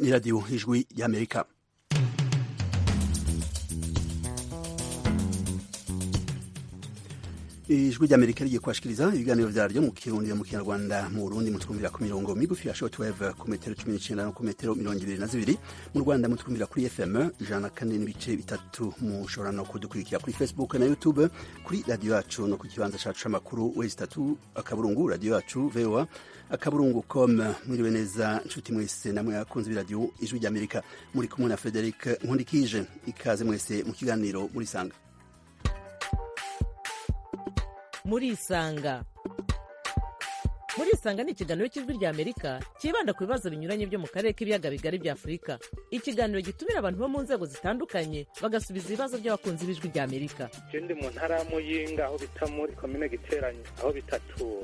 ni radiyo ijwi y'amerika ijwi ry'amerika rigiye kubashikiriza ibiganiro vyaryo mu kirundi mu kinyarwanda mu burundi mutwumvira ku mirongo migufi ya shortwave ku metero cumi n'icenda no ku metero mirongo ibiri na zibiri mu rwanda mutwumvira kuri fm ijana na kane n'ibice bitatu mushobora no kudukurikira kuri facebook na youtube kuri radiyo yacu no ku kibanza cacu c'amakuru wezi tatu akaburungu radiyo yacu voa akaburungu com mwiriwe neza nshuti mwese namwe akunze b'iradiyo ijwi ry'amerika muri kumwe na frederic nkundikije ikaze mwese mu kiganiro murisanga murisanga murisanga ni ikiganiro cy'ijwi rya amerika cyibanda ku bibazo binyuranye byo mu karere k'ibiyaga bigari bya afurika ikiganiro gitumira abantu bo mu nzego zitandukanye bagasubiza ibibazo by'abakunzi b'ijwi rya amerika ndi mu ntara ya muyinga aho bita muri komine giteranye aho bitatura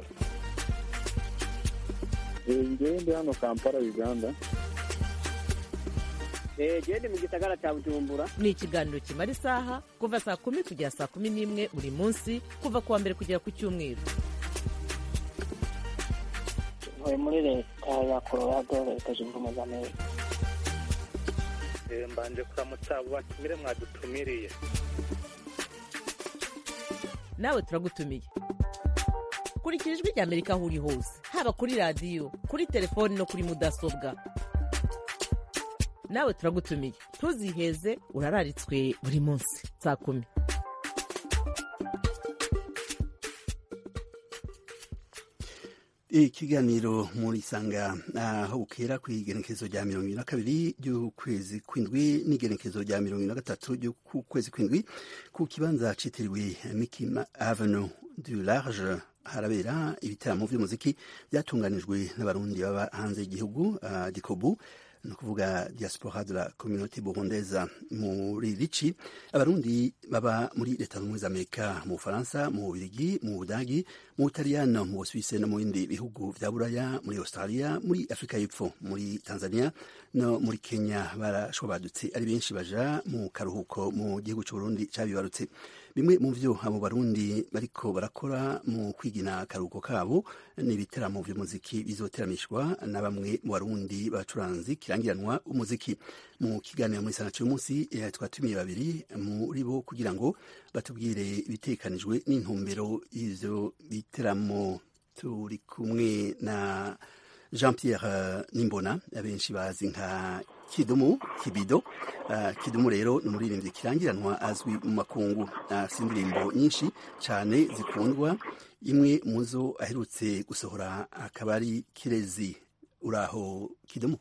ngewe ndi hano kampala uganda gende mu gisagara cya bujumbura ni ikiganiro kimara isaha kuva saa kumi kugera saa kumi n'imwe buri munsi kuva ku wa mbere kugera ku cyumweru ntuye muri leta ya colorado leta zunze ubumwe za amerika mbanje kuramutsa abo batumire mwadutumiriye nawe turagutumiye kurikira ijwi rya amerika aho uri hose haba kuri radiyo kuri telefoni no kuri mudasobwa nawe turagutumiye ntuziheze urararitswe buri munsi saa kumi ikiganiro muri sanga aho bukera ku igenekezo rya mirongo ibiri na kabiri ry'ukwezi kw'indwi n'igenekezo rya mirongo ibiri na gatatu ry'ukwezi kw'indwi ku kibanza citiriwe mikima avenue du large harabera ibitaramo vy'umuziki byatunganijwe n'abarundi baba hanze y'igihugu uh, dikobu ni ukuvuga diaspora de la communauté burundaise muri rici abarundi baba muri leta zunze za amerika mu bufaransa mu bubirigi mu budagi mu butaliyano mu busuwise no mu bindi bihugu vya buraya muri australia muri afurika y'epfo muri tanzania no muri kenya barashobadutse ari benshi baja mu karuhuko mu gihugu c'uburundi cabibarutse bimwe mu vyo abo barundi bariko barakora mu kwigina akaruhuko kabo ni ibiteramo vy'umuziki bizoteramishwa na bamwe mu barundi bacuranzi kirangiranwa umuziki mu kiganiro muri sana cy'umunsi twatumiye babiri muri bo kugira ngo batubwire ibitekanijwe n'intumbero y'ivyo biteramo turi kumwe na jean pierre nimbona abenshi bazi nka kidumu kibido uh, kidumu rero ni umuririmbyi kirangiranwa azwi mu makungu afite uh, indirimbo nyinshi cyane zikundwa imwe mu zo aherutse gusohora akaba ari kirezi uraho kidumu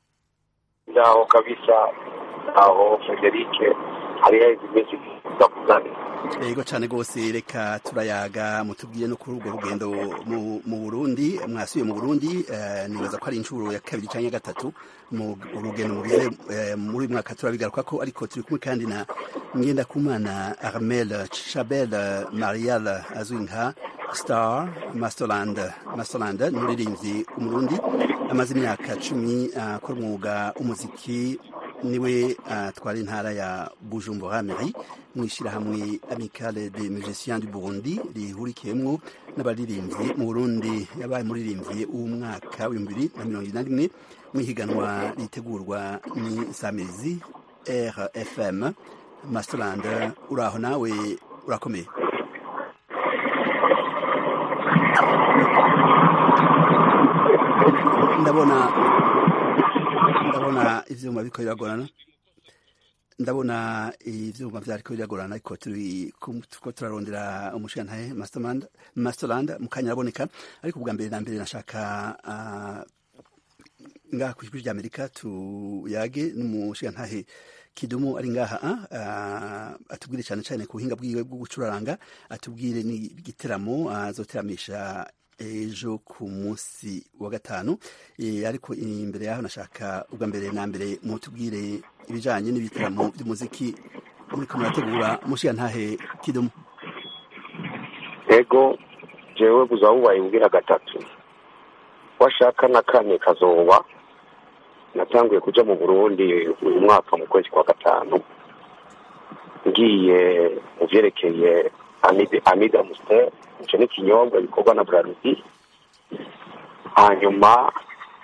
ndaho kabisa aho federike hari haheze iminsi kuzana yego cyane rwose reka turayaga mutubwire no kuri urwo rugendo mu burundi mwasubiye mu burundi nibaza ko ari inshuro ya kabiri cyangwa gatatu mu rugendo mugize muri uyu mwaka turabigaruka ko ariko turi kumwe kandi na ngendakumana armel chabel marial azwi nka star masterland masterland ni umuririmbyi umurundi amaze imyaka cumi akora umwuga w'umuziki niwe atwara intara ya bujumbura meri mu ishyirahamwe amicale de musiciens du burundi rihurikiyemwo n'abaririmbyi mu burundi yabaye umuririmbyi w'umwaka w'ibihumbi bibiri na mirongo ine na rimwe mu ihiganwa ritegurwa n'isamirizi rfm masterland uraho nawe urakomeye ndabona ndabona ivyuma biriko biragorana ndabona ivyuma vyariko biragorana ariko turi ko turarondera umushirantahe masterland masterland mu kanya araboneka ariko ubwa mbere na mbere nashaka uh, ngaha ku ijwi ry'amerika tuyage n'umushirantahe kidumu ari ngaha uh, atubwire cyane cyane ku buhinga bwiwe bwo gucuraranga atubwire n'igiteramo azoteramisha uh, ejo ku munsi wa gatanu e, ariko imbere yaho nashaka ubwa mbere na mbere mutubwire ibijanye n'ibitaramo by'umuziki muriko murategura mushiya ntahe kidumu ego jewe buza bubaye ubwira gatatu washaka na kane kazoba natanguye kuja mu burundi uyu mwaka mu kwezi kwa gatanu ngiye mu vyerekeye amida mustel icyo ni ikinyobwa gikorwa na buraludi hanyuma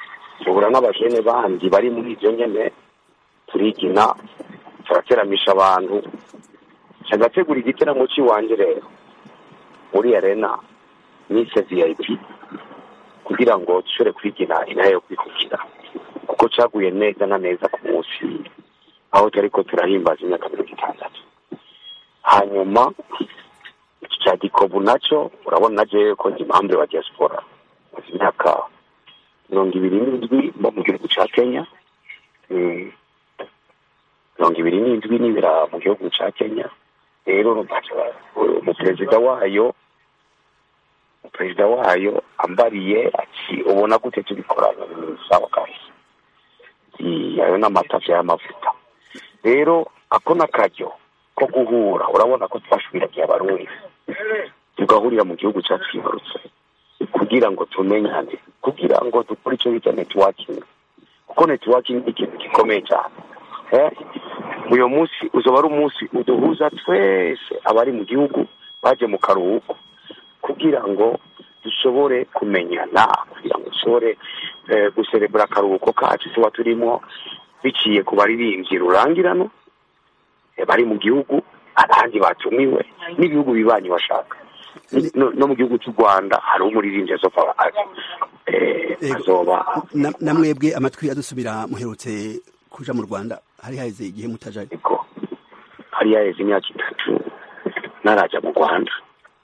duhura n'abajene bandi bari muri ibyo nyene turigina turateramisha abantu agategura igiteramo cy'iwanjye rero muri arena nise vip kugira ngo dushobore kwigina inaha yo kwikukira kuko caguye neza na neza ku munsi aho turiko turahimbaza imyaka mirongo itandatu hanyuma iki cya gikobu nacyo urabona na jewe ko ndi impamvu wa diaspora maze imyaka mirongo ibiri n'indwi mba mu gihugu ca kenya Mm. mirongo ibiri n'indwi nibera mu gihugu ca kenya rero umuperezida wayo umuperezida wayo ambariye ati ubona gute tubikorana ni sawa kabisa I- ayo n'amatafi y'amavuta rero ako n'akaryo ko guhura urabona ko twashwiragiye abarundi tugahurira mu gihugu cyacu twibarutse kugira ngo tumenyane kugira ngo dukore icyo bita netiwakingi kuko netiwakingi ni ikintu gikomeye cyane eh? uyu munsi uzaba ari umunsi uduhuza twese abari mu gihugu baje mu karuhuko kugira ngo dushobore kumenyana kugira ngo dushobore eh, guserebura akaruhuko kacu tuba turimo biciye ku baririmbyi rurangirano eh, bari mu gihugu abandi batumiwe n'ibihugu bibanyi bashaka Ni- no, no mu gihugu cy'u rwanda hariho umuririmbyi azoba azi eh, Ego. azoba Na- namwebwe amatwi adusubira muherutse kuja mu rwanda hari haheze igihe mutajayo ariko hari yaheze imyaka itatu naraja mu rwanda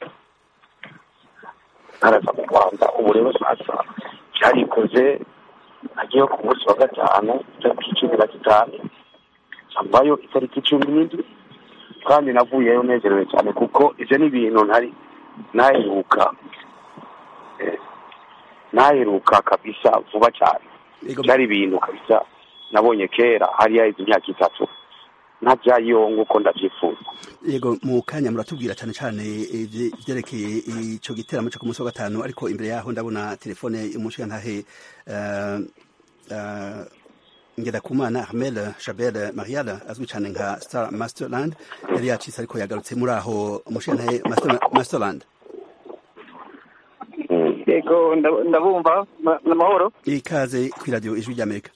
naraza mu rwanda ubu rero sasa byarikoze nagiye ku munsi wa gatanu itariki cumi na zitanu mvayo itariki cumi n'indwi kandi navuyeyo nezerewe cyane kuko ibyo ni ibintu ntari naheruka eh, naheruka kabisa vuba cyane Ego, byari ibintu kabisa nabonye kera hari yaheze imyaka itatu ntabyayo nk'uko ndabyifuza yego mu kanya muratubwira cyane cyane ivye- ivyerekeye ico giteramo cyo ku munsi wa gatanu ariko imbere yaho ndabona telefone y'umushigantahe uh, uh, Ngirakumana Ahmed Jabel Marial azwi cyane nka Star Masterland yari yacitse ariko yagarutse muri aho umushigantahe Master, Masterland Mm. yego ndab- ndabumva ma- n'amahoro ikaze kuri radio ijwi ry'Amerika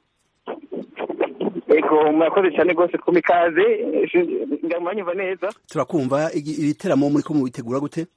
yego murakoze cyane rwose ku mikaze ndamwanyumva neza turakumva igi- ibiteramo muri ko mubitegura gute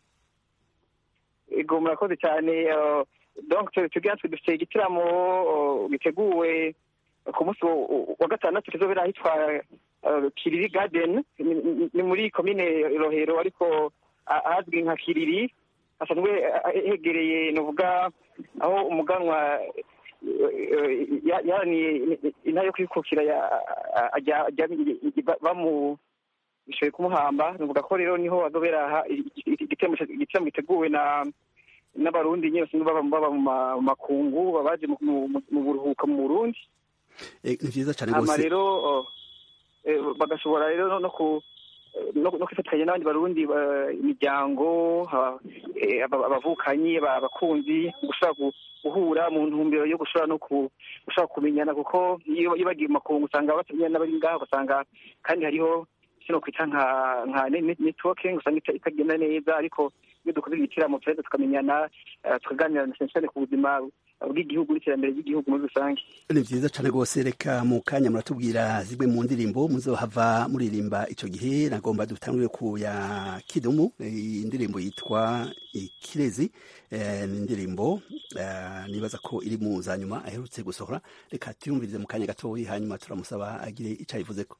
yego murakoze cyane eh, donc tu- tugira twe dufite igitaramo eh, giteguwe ku munsi wa- wa gatandatu kizobera ahitwa eh, kiriri garden ni- ni- ni muri komine rohero ariko ah- ahazwi nka kiriri hasanzwe eh, hegereye novuga aho umuganwa eh, ya- yaraniye intara yo kwikukira ya- ajya- ajya- ba- bamu bishoboye kumuhamba nuvuga ko rero niho azobera aha igiteramo igiteramo giteguwe na n'abarundi nyine basanzwe baba baba mu ma- mu makungu baba baje mu- mu mu buruhuko mu burundi Eh, ni vyiza cyane hama rwose rero oh, eh, bagashobora rero no- no ku no no kwifatanya n'abandi barundi ba- imiryango aba- eh, aba- abavukanyi aba- abakunzi gushobora gu- guhura mu ntumbero yo gushobora no ku- gushobora kumenyana kuko iyo iyo bagiye mu makungu usanga batamenya n'abari ngaho ugasanga kandi hariho kino kwita nka nka ne- ne- networking usanga ita- itagenda neza ariko iyo dukoze ibitaramo turaheza tukamenyana eh, tukaganira na cyane cyane ku buzima bw'igihugu n'iterambere ry'igihugu muri rusange ni vyiza cyane rwose reka mu kanya muratubwira zimwe mu ndirimbo muzohava muririmba ico gihe nagomba dutangure ku ya kidumu eh, indirimbo yitwa ikirezi eh, ni indirimbo eh, nibaza ko iri mu za nyuma aherutse gusohora reka tuyumvirize mu kanya gatoyi hanyuma turamusaba agire ico ayivuzeko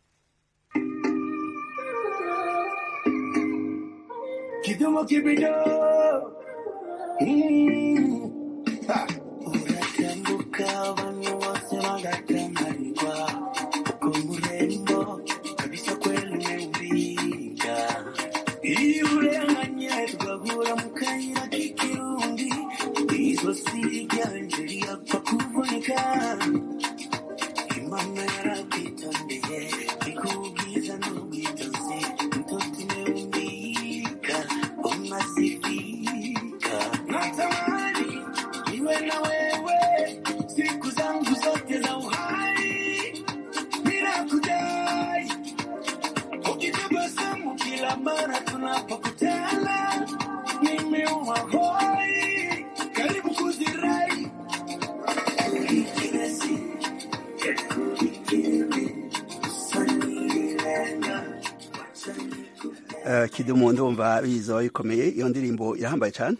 Kidumu kibido. Mm. Ha. Uratambuka abantu bose bagatangarirwa uko murembo kabisa kweli umeumbika iyo urenganye tugahura mu kayira k'ikirundi izosi ryanje riyapfa kuvunika imana yarakwitondeye ikubwiza n'ubwitonzi mtoto umeumbika unasifika natamani niwe na wewe siku zangu zote za uhai bila kujali ukitabasamu kila mara tunapokutana nimeuma hoi karibu kuzirai Eh, kidumu ndumva bizoba bikomeye iyo ndirimbo irahambaye cyane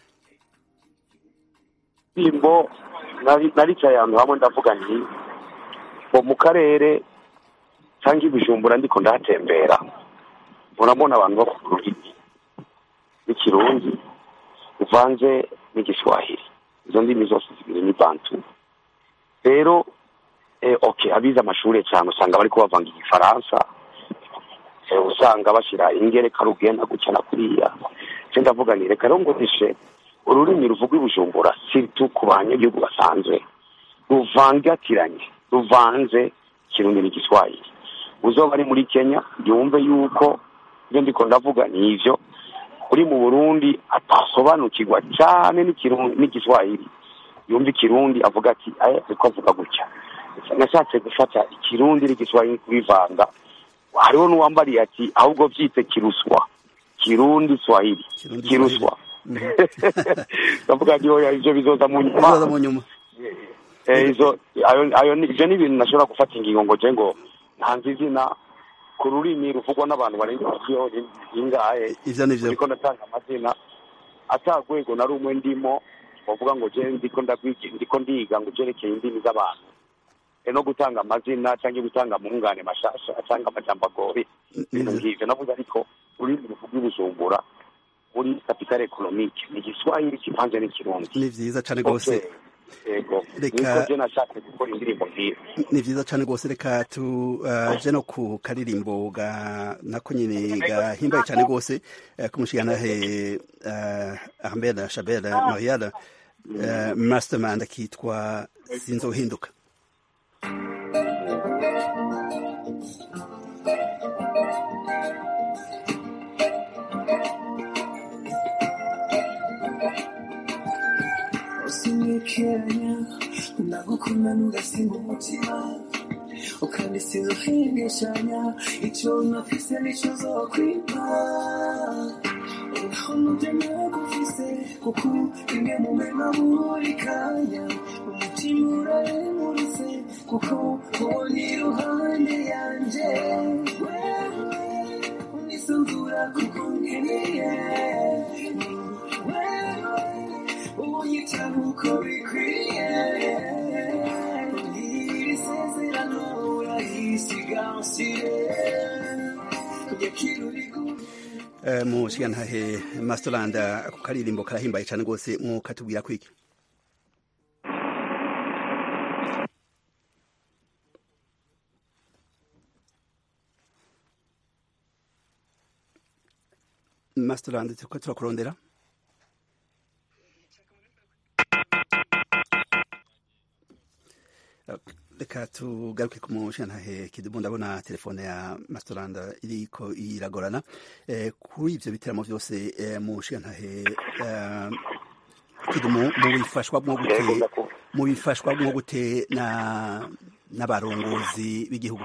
indirimbo nari- naricaye ahantu hamwe ndavuga nti ngo mu karere cyangwa ibijumbura ndiko ndahatembera urabona abantu bavuga ururimi n'ikirundi uvanze n'igiswahili izo ndimi zose zibiri ni bantu rero eh, okay abize amashuri cyane usanga bariko bavanga igifaransa eh, usanga bashyira ingereka rugenda gutya na kuriya se ndavuga ni reka rero ngo nishe ururimi ruvugwa i bujumbura siritu ku banyagihugu basanzwe ruvangatiranye ruvanze ikirundi n'igiswahili uzoba ari muri kenya yumve yuko ibyo ndiko ndavuga ni ivyo uri mu burundi atasobanukirwa cyane n'ikirundi n'igiswahili yumva ikirundi avuga ati aya ariko avuga gutya nashatse gufata ikirundi n'igiswahili kubivanga hariho n'uwambariye ati ahubwo byitse kiruswa kirundi swahili Kirundi kiruswa ndavuga nti oya ivyo bizoza mu nyuma bizoza mu nyuma Eh, izo ayo ayo ni- ivyo ni ibintu nashobora gufata ingingo ngo je ngo ntanze izina ku rurimi ruvugwa n'abantu barenga miliyoni ingahe ivyo nivyo ndiko ndatanga amazina ata rwego na rumwe ndimo bavuga ngo je ndiko ndabwigi ndiko ndiga ngo jerekeye indimi z'abantu e no gutanga amazina cyangwa gutanga mungane mashasha cyangwa amajambo agoye ibintu nk'ivyo navuze ariko ururimi ruvugwa i bujumbura muri kapitale ekonomike ni igiswahili kivanze n'ikirundi ni vyiza cane rwose yego Reka- niko je nashatse gukora indirimbo nk'iyo ni vyiza cane rwose reka tuje no ku karirimbo ga nako nyene gahimbaye cane rwose eh, k'umushigantahe eh, Ahmed Shabel Marial eh, mastermind kitwa sinzohinduka usinyekeranya ndagukunda ntugasimba umutima ukandi sinzohengeshanya icyo nafise nicyo zokwima uraho nubyo nagufise kuko rimwe mu mema buri kanya umutima uraremuritse kuko ubona iruhande yanje wewe unisanzura kuko nkeneye wewe unyitaho uko bikwiye iri sezerano urayisigasire kujya kirurigura Eh, mushigantahe masterland ako karirimbo karahimbaye cane rwose mwokatubwira kwiki masterland turiko turakurondera reka tugaruke ku mushigantahe kidumu ndabona telefone ya masterland iriko iragorana eh, kuri ivyo biteramo vyose eh, mushigantahe eh, kidumu mubifashwamwo yego gute ndakumva mubifashwamwo gute na n'abarongozi b'igihugu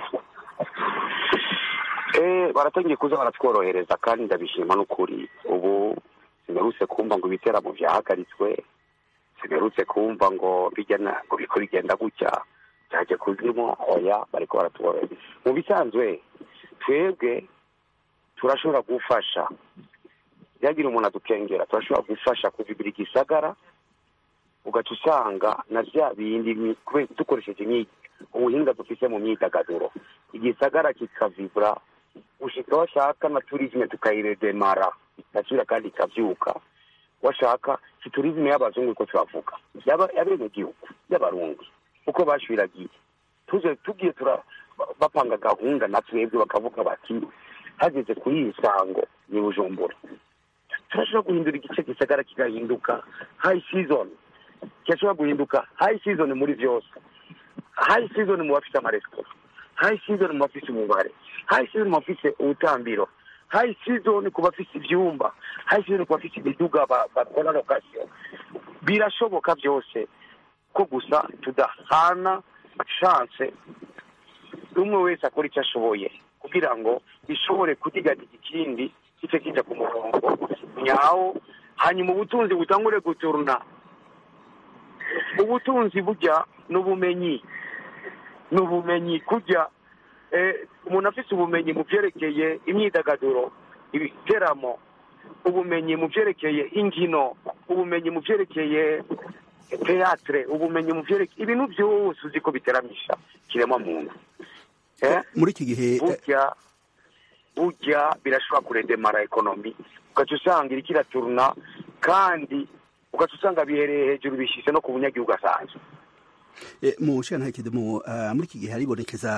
Eh, baratangiye kuza baratworohereza kandi ndabishima n'ukuri ubu simerutse kumva ngo ibiteramo vyahagaritswe simerutse kumva ngo bijya na- ngo biko bigenda gutya byaje kuzimo oya bariko baratworohereza mu bisanzwe twebwe turashobora gufasha yagira umuntu adukengera turashobora gufasha kuvibira igisagara ugaca usanga na vya bindi mi- kube- dukoresheje imyi- ubuhinga dufise mu myidagaduro igisagara kikavibura ushika washaka na turisme tukayiredemara igasubira kandi ikavyuka washaka si turisme y'abazungu ko turavuga yaba- y'abenegihugu y'abarundi uko bashwiragiye tuze tugiye tura ba- bapanga gahunda na twebwe bakavuga bati hageze kuri iyi sango ni bujumbura turashobora guhindura igice gisagara kigahinduka high season kirashobora guhinduka high season muri vyose high season mu bafite amaresitora high season mu bafite umubare high season mu bafite ubutambiro high season ku bafite ivyumba high season ku bafite imiduga ba- bakora location birashoboka byose ko gusa tudahana chance umwe wese akora icyo ashoboye kugira ngo bishobore kudigadiga ikindi kice kija ku murongo nyawo hanyuma ubutunzi butangure guturuna ubutunzi burya n'ubumenyi n'ubumenyi kujya eh, umuntu afite ubumenyi mu byerekeye imyidagaduro ibiteramo ubumenyi mu byerekeye inkino ubumenyi mu byerekeye teatre ubumenyi mu byerekeye ibintu byose uzi ko biteramisha kirema muntu Eh? muri iki gihe eh, burya burya birashobora kuredemara ekonomi ugaca usanga iriko iraturuna kandi ugaca usanga bihereye hejuru bishyize no ku bunyagihugu asanzwe Eh, mu nshinga kidumu uh, muri iki gihe haribonekeza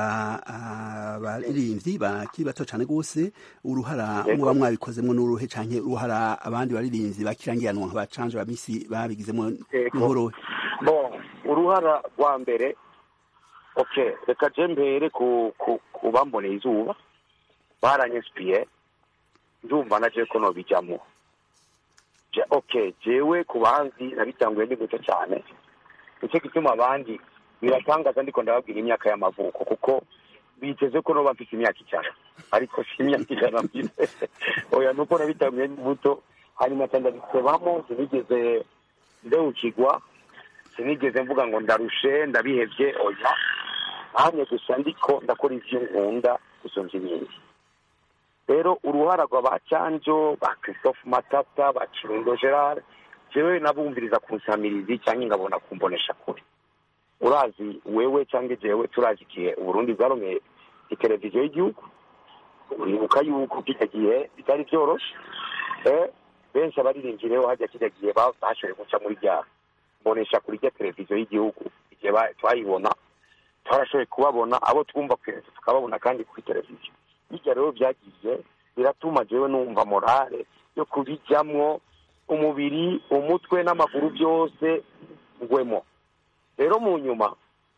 abaririmbyi bakiri bato cyane rwose uruhara Yego. muba mwabikozemo n'uruhe canke uruhara abandi baririmbyi bakirangiranwa nka bacanje ba misi babigizemo Yego. n'uruhe bon uruhara rwa mbere okay reka je mbere ku ku ku bamboneye izuba baranyesipiye ndumva naje ko nobijamo Je- okay jewe ku bandi nabitanguye ndi muto cyane nicyo gituma abandi biratangaza ndiko ndababwira imyaka y'amavuko kuko biteze ko noba mfite imyaka ijana ariko si imyaka ijana mfite oya nuko nabitanguye ndi muto hanyuma ndabisebamo sinigeze ndewukigwa sinigeze mvuga ngo ndarushe ndabihevye oya hanye gusa ndiko ndakora ivyo nkunda gusumvya ibindi rero uruhara rwa ba canjo ba christophe matata ba kirundo gerard jewe nabumviriza ku nsamirizi cyangwa ngabona kumbonesha kure urazi wewe cyangwa jewe turazi igihe uburundi bwaromeye iteleviziyo y'igihugu uribuka yuko kijya gihe bitari byoroshe eh, benshi abaririmbyi rero hajya kijya gihe ba- bashoboye guca muri rya mbonesha kuri rya televiziyo y'igihugu igihe ba- twayibona twarashoboye kubabona abo twumva ku televiziyo tukababona kandi kuri televiziyo bijya rero byagiye biratuma jewe numva morale yo kubijyamwo umubiri umutwe n'amaguru byose ngwemo rero mu nyuma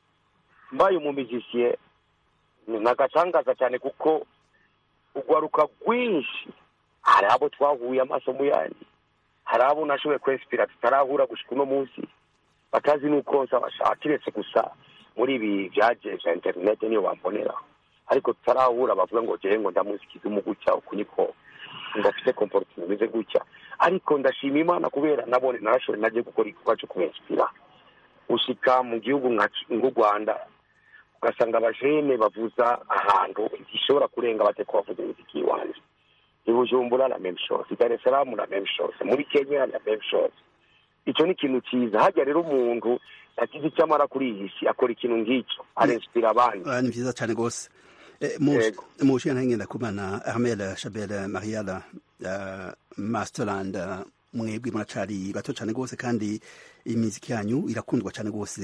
mbaye umumizisiye nagatangaza cyane kuko ugwaruka rwinshi hari abo twahuye amaso mu yandi hari abo nashoboye kwesipira tutarahura gushika uno munsi batazi n'uko nsabashaka kiretse gusa muri ibi byaje bya interinete niyo bambonera ariko tutarahura bavuga ngo jewe ngo ndamusikiza umugutya uku niko ngo afite komportima imeze gutya ariko ndashima imana kubera nabone narashoboye nagiye gukora igikorwa cyo kubensipira ushika mu gihugu nka nk'u rwanda ugasanga abajene bavuza ahantu gishobora kurenga bate ko bavuza imiziki iwanjye i bujumbura la même chose i dar es salaam la même chose muri kenya la même chose icyo ni ikintu cyiza hajya rero umuntu yagize icyo amara kuri iyi si akora ikintu nk'icyo arensipira abandi Ah, ni vyiza cyane rwose Eh, mu Yego. mu nshinga ngenda kumana Armel Chabel Mariala uh, Masterland uh, mwebwe muracari bato cyane rwose kandi imiziki yanyu irakundwa cyane rwose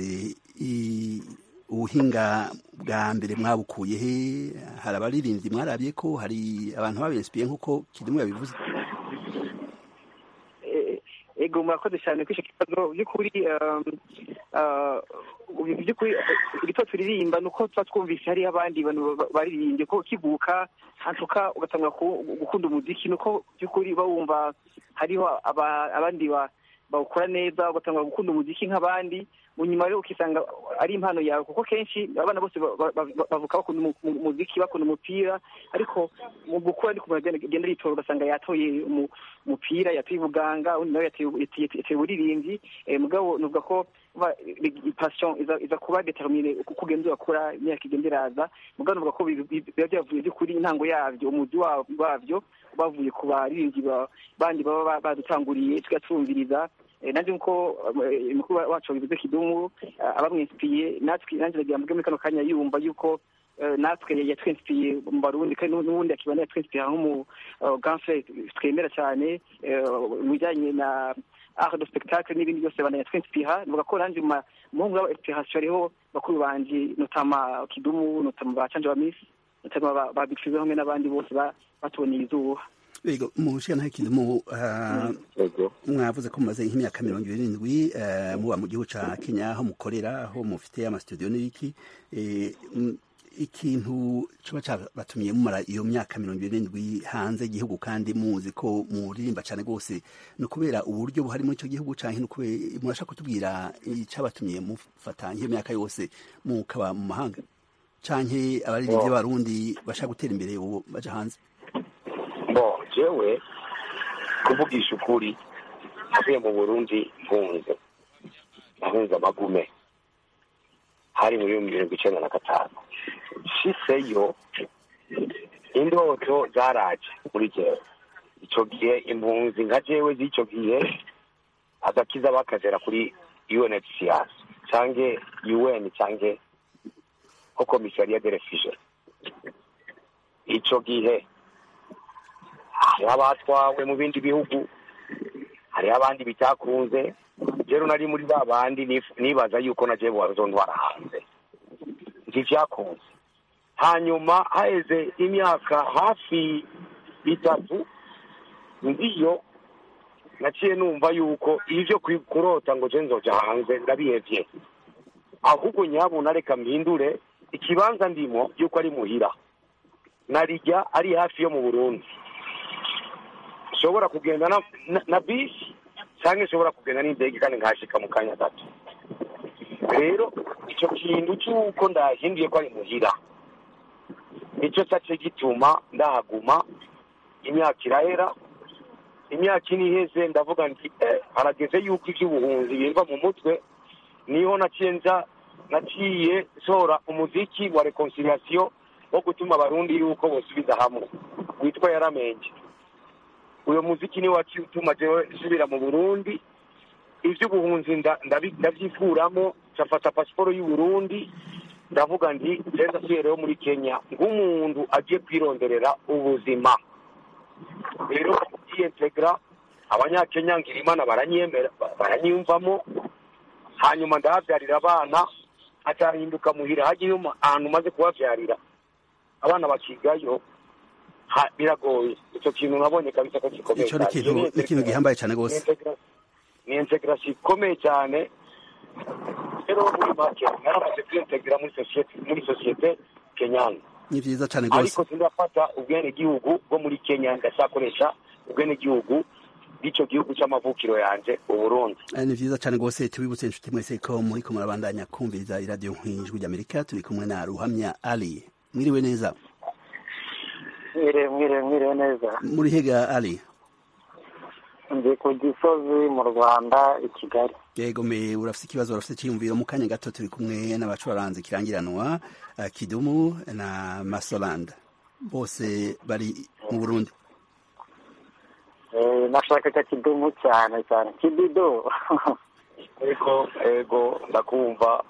I- ubuhinga bwa mbere mwabukuye he hari abaririmbyi mwarabye ko hari abantu babensipiye nk'uko kidumu yabivuze Eh, ego murakoze cyane kuri icyo kibazo by'ukuri um, uh, by'ukuri eh, igito turirimba ni uko tuba twumvise hariho abandi bantu ba- baririmbye ko kiguka hantuka ugatangura ku- gukunda umuziki ni uko by'ukuri uba wumva hariho aba- abandi ba- bawukora neza ugatangura gukunda umuziki nk'abandi mu nyuma rero ukisanga ari impano yawe kuko kenshi abana bose ba- ba- ba- bavuka bakunda umu- umu- umuziki bakunda umupira ariko mu gukura ariko umuntu agenda agenda yitora ugasanga yatoye umu- umupira yatoye ubuganga undi nawe yatoye yatoye- yatoye uburirimbyi eh, mugabo nuvuga ko ba- passion iza iza kuba determine uko ugenda urakura imyaka igenda iraza mugabo nuvuga ko bi- bi- biba byavuye by'ukuri intango yabyo umuzi wa- wabyo bavuye ku baririmbyi ba- bandi baba ba- badutanguriye tugatumviriza Eh, nanjye nkuko eh, mukuru wacu wabivuze kidumu eh, abamwinsipiye natwe nanjye nagira mvuge muri kano kanya yumva yuko eh, natwe yatwinsipiye mu barundi kandi n'u- n'ubundi akibana yatwinsipiye nk'umu eh, ganfre twemera cyane eh, mu bijyanye na art de spectacle n'ibindi byose bana yatwinsipiha nuvuga ko nanjye mu muhungu wa inspiration hariho bakuru banje notama kidumu notama ba canje ba miss notama ba- ba big Fizzo hamwe n'abandi bose ba- batuboneye izuba Ego mu nshinga kidumu uh, yego mwavuze ko mumaze nk'imyaka mirongo irindwi eh, muba mu gihugu ca Kenya aho mukorera aho mufite amastudio n'ibiki eh, m- ikintu coba cabatumye mumara iyo myaka mirongo irindwi hanze y'igihugu kandi muzi ko muririmba cane rwose ni ukubera uburyo buhari muri ico gihugu canke ni ukubera murashaka kutubwira icabatumye mufata nk'iyo myaka yose mukaba mu mahanga canke abaririmbyi b'abarundi bashaka gutera imbere ubu baja hanze bo jewe kuvugisha ukuri navuye mu burundi mpunze nahunze amagume hari muri mirongo icenda na gatanu nshiseyo indoto zaraje muri jewe icyo gihe impunzi nka jewe z'icyo gihe agakiza bakazera kuri unhcr cyangwa un cyangwa ko komisariya de refugee icyo gihe hariho abatwawe mu bindi bihugu hariho abandi bitakunze rero nari muri ba bandi nif- nibaza yuko na jewe wazondwara hanze ntivyakunze hanyuma haheze imyaka hafi itatu ndiyo naciye numva yuko ivyo kwi- kurota ngo je nzoja hanze ndabihevye ahubwo nyabuna reka mpindure ikibanza ndimo yuko ari muhira narijya ari hafi yo mu burundi nshobora kugenda na, na, na bisi cyangwa nshobora kugenda n'indege kandi nkashika mu kanya gato rero icyo kintu cy'uko ndahinduye ko ari muhira nicyo cyace gituma ndahaguma imyaka irahera imyaka ine iheze ndavuga nti eh, harageze yuko iby'ubuhunzi bimva mu mutwe niho naciye nza naciye nsohora umuziki wa reconciliation wo gutuma abarundi yuko bosubiza hamwe witwa yaramenge uyo muziki niwo waciye utuma jewe nsubira mu burundi ivy'ubuhunzi nda- ndabi- ndavyikuramo cafata pasiporo y'uburundi ndavuga nti jenda rero muri kenya nk'umuntu agiye kwironderera ubuzima rero yiintegra abanyakenya ngira imana baranyemera baranyiyumvamo hanyuma ndahavyarira abana acahinduka muhira hagiye ahantu umaze kuhavyarira abana bakigayo ha- biragoye ico kintu nabonye kabisa ko gikomeye ico ni cyane. ikintu Iyo ni ikintu gihambaye cyane ni rwose integra- ni integration ikomeye cyane rero muri make naramaze kwintegra muri sosiyete muri sosiyete kenyana ni vyiza cyane rwose ariko sindafata ubwenegihugu bwo muri kenya ndacakoresha ubwenegihugu bw'ico gihugu c'amavukiro yanje uburundi Eh, ni vyiza cyane rwose tubibutse inshuti mwese ko muriko murabandanya kumviriza iradiyo nk'ijwi ry'amerika turi kumwe na ruhamya ali mwiriwe neza mwiriwe mwiriwe mwiriwe neza muri hega ali ndi ku gisozi mu rwanda i kigali yego me urafite ikibazo urafite icyiyumviro mu kanya gato turi kumwe n'abacuranzi kirangiranwa eh, kidumu na masolanda bose bari mu burundi Eh, nashaka cya kidumu cyane cyane kibido ariko ego ndakumva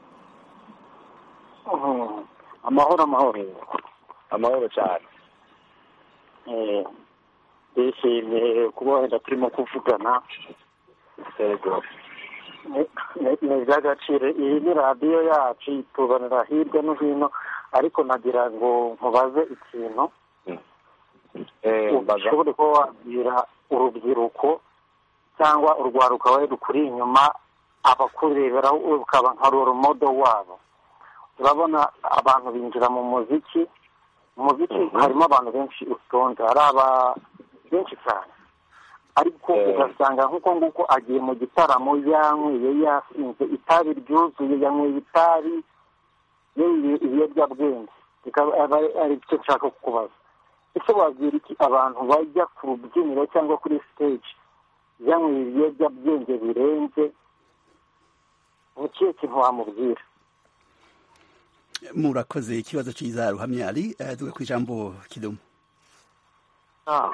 Mhm. amahoro amahoro amahoro cyane Eh, ndishimiye kuba wenda turimo kuvugana ego Ni- ni ni iby'agaciro iyi ni radiyo yacu ituzanira hirya no hino ariko nagira ngo nkubaze ikintu Eh, mbaza ushobore kuba wabwira urubyiruko cyangwa urwaruka wari rukuri inyuma abakureberaho ukaba nka roromodo wabo urabona abantu binjira mu muziki umuziki Mhm. harimo abantu benshi utonze hari aba benshi cyane ariko Eh. ugasanga nk'uko nguko agiye mu gitaramo yanyweye yasinze itabi ryuzuye yanyweye itabi yanyweye ibiyobyabwenge bikaba aba- ari cyo nshaka kukubaza ese wabwira iki abantu bajya ku rubyiniro cyangwa kuri stage yanyweye ibiyobyabwenge birenze ni ikihe kintu wamubwira murakoze ikibazo cyiza ruhamya ali eh, tuga ku ijambo kidumu Ah,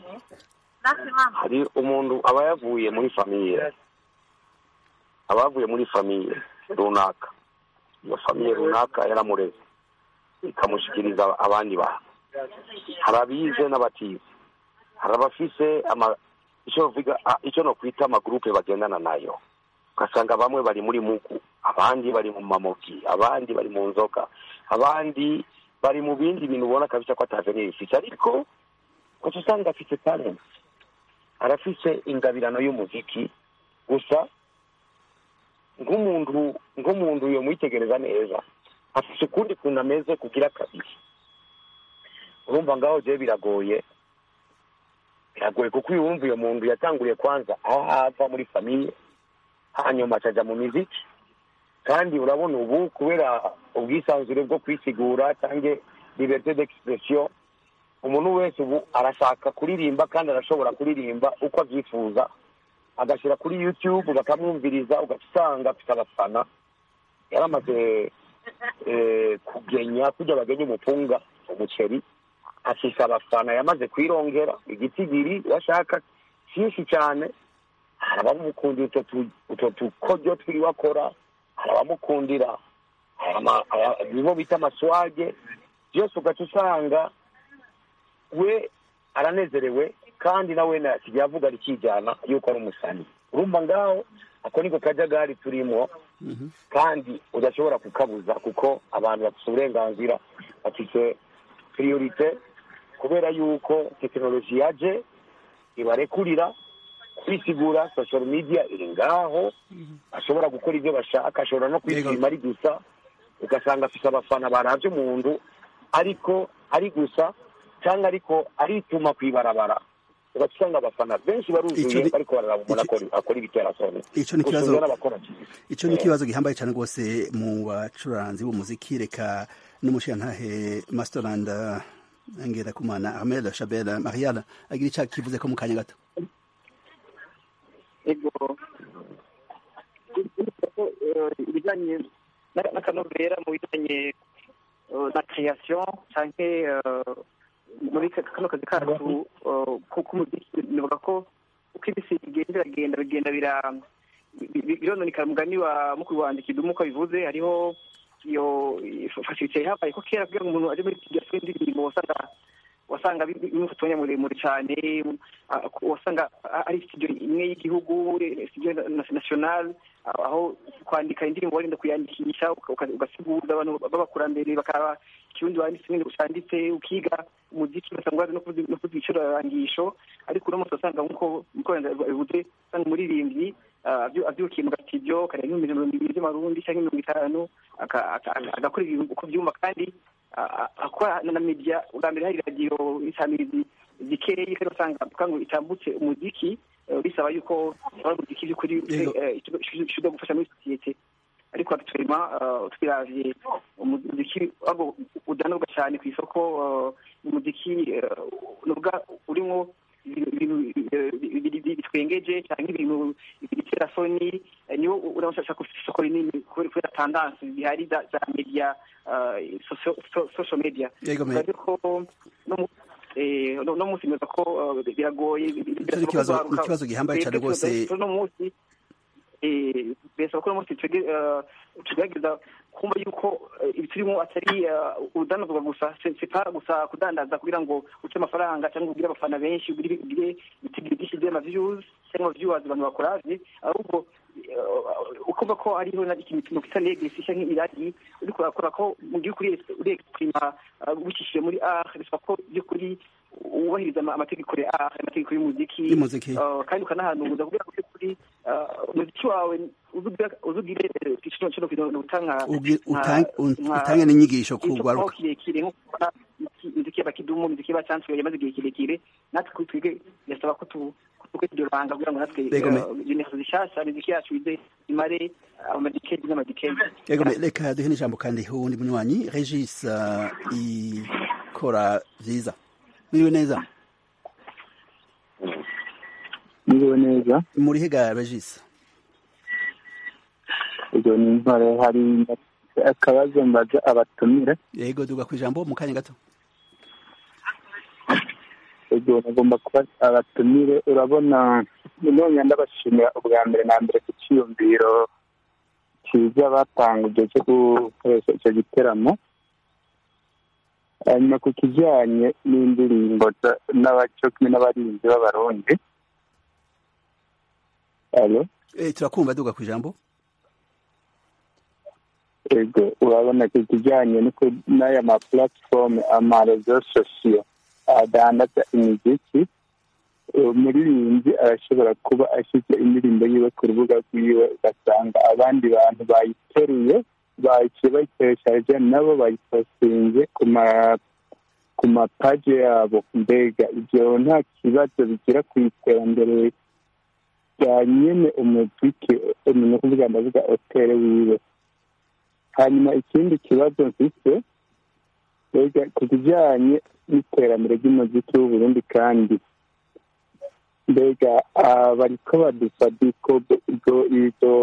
hari umuntu aba yavuye muri famiye aba yavuye muri famiye runaka iyo famiye runaka yaramureze ikamushyikiriza abandi bantu hari abize n'abatize hari abafise ama icyo bivuga ah, icyo no kwita amagurupe bagendana nayo ugasanga bamwe bari muri mugu abandi bari mu mamoki abandi bari mu nzoga abandi bari mu bindi bintu ubona kabisa ko atavenir bifite ariko gusa usanga afite talent arafise ingabirano y'umuziki gusa nk'umuntu nk'umuntu yo mwitegereza neza afise ukundi kuntu ameze kugira kabiri urumva ngaho je biragoye biragoye kuko uyu wumva uyo muntu yatanguriye kwanza aho hava muri famiye hanyuma acaja mu miziki kandi urabona ubu kubera ubwisanzure bwo kwisigura cyangwa liberté d'expression umuntu wese ubu arashaka kuririmba kandi arashobora kuririmba uko abyifuza agashyira kuri youtube bakamwumviriza ugasanga afite abafana yaramaze eh, kugenya kujya bagenya umupunga umuceri afise abafana yamaze kwirongera igitigiri bashaka cyinshi cyane hari abamukundira utwo tu- utwo tukoryo twiwe akora hari abamukundira aya ma- aya- nibo bita amaswage byose ugaca usanga we aranezerewe kandi nawe nasigaye avuga rikijyana yuko ari umusani urumva ngaho ako niko kajagari turimo kandi udashobora kukabuza kuko abantu bafite uburenganzira bafite priorite kubera yuko tekinoloji yaje ibarekurira kwisigura social media iri ngaho ashobora gukora ibyo bashaka ashobora no kwishima ari gusa ugasanga afite abafana barabye umuntu ariko ari gusa cyangwa ariko arituma ku ibarabara ugaca usanga abafana benshi Ico baruzuye ni- bariko bararaba umuntu ico- akora- akora ibiterasoni Ico ni ikibazo- Gusumvya n'abakora cyane. icyo ni Eh. ikibazo gihambaye cyane rwose mu bacuranzi b'umuziki reka n'umushirantahe masterland ngera kumana ahmed shabel marial agira icyo kivuze ko mu kanya gato ego ibijyanye na- n'akanovera mu bijyanye eh, na création canke eh, muri ka- kano kazi kacu eh, ko- k'umuziki nivuga ko uko ibisi bigenda biragenda bigenda bira bi- bi- birononekara umugani wa mukuru wanjye kidumu uko bivuze hariho iyo fasirite habaye ko kera kugira ngo umuntu aje muri studio asore indirimbo wasanga wasanga bi- bi- bimufata umwanya muremure cyane ah, wasanga ah, ari studio imwe y'igihugu eh, studio na- national ah, aho kwandika indirimbo warinda kuyandikisha uka- uka- ugasiguza abantu b'abakurambere bakaba ikirundi wanditse ibindi cyanditse ukiga umuziki ugasanga wazi no kuvuza no kuvuza ibicurangisho ariko uno munsi wasanga nk'uko nkuko bivuze usanga umuririmbyi ah, abyu- abyukiye mu gatidio akareba nk'ibihumbi mirongo ibiri by'amarundi cyangwa mirongo itanu aka- aka- aka- agakora ibintu uko byumva kandi a- a- akora na media ubwa mbere hari radiyo isamirizi zikeyi kandi usanga kugira ngo itambutse umuziki eh, bisaba yuko ukora umuziki by'ukuri Yego. ushoboye gufasha muri sosiyete ariko actuellement eh, twiravye umuziki ahubwo udanurwa cyane ku isoko eh, umuziki eh, nuvuga urimo ibintu eh, bi- bi- bitwengeje cyangwa ibintu bitera soni eh, niwo urabashaka ku isoko rinini kubera kubera tandanse zihari za za media eh, socio- so- social media Yego, me- ariko no mu- eh, no no munsi meza ko eh, biragoye Icyo ni ikibazo- ni ikibazo gihambaye cyane rwose. no munsi eh, birasaba ko uno munsi twege- eh, tugerageza kumva yuko eh, ibi turimo atari eh, urudandazwa gusa si si pa gusa kudandaza kugira ngo uce amafaranga cyangwa ugire abafana benshi ugire ugire ibitigiri byinshi by'amaviews cyangwa viewers abantu bakoravye ahubwo eh, ukumva ko hariho na ikintu kita legacy cyangwa iragi uriko urakora ko mu gihugu uri exprima ubicishije muri art bisaba ko by'ukuri wubahiriza ama- amategeko ya art amategeko y'umuziki Y'umuziki. eh, kandi ukanahanuza kugira ngo by'ukuri eh, umuziki wawe uzugira- uzugire kino kino kintu utanga Ugi- utang- utange n'inyigisho ku rwaruka kirekire nko kubona imiziki y'abakidumu imiziki y'abacanswe yamaze igihe kirekire natwe twige birasaba ko tu kuko iryo banga kugira ngo natwe Yego, me- generasiyo zishasha imiziki yacu ize imare amadikedi n'amadikedi Yego, me- reka duhe n'ijambo kandi uwundi munywanyi regis uh, ikora vyiza mwiriwe neza Niriwe neza muri hega regis ubwo ni intwaro hari akabazo mbaza abatumire yego duga ku ijambo mu kanya gato ubwo nagomba kuba abatumire urabona none ndabashimira ubwa mbere na mbere ku cyiyumviro cyiza batanguje cyo gukoresha icyo giteramo hanyuma ku kijyanye n'indirimbo za- n'abaco kumwe n'abarinzi b'abarundi alo Eh, turakumva duga ku ijambo ego urabona ku kijyanye n'uko- n'aya ma platform amarezo sosiyo adandaza imiziki umuririmbyi arashobora kuba ashyize indirimbo yiwe ku rubuga rwiwe ugasanga abandi bantu bayiteruye baciye bayikoresheje nabo bayipostinze ku ma ku mapaje yabo mbega ibyo nta kibazo bigira ku iterambere rya nyene umuziki ni ukuvuga ndavuga hotere wiwe hanyuma ikindi kibazo mfite mbega ku kijyanye n'iterambere ry'umuziki w'uburundi kandi mbega ah, bariko badufadiko ibyo ibyo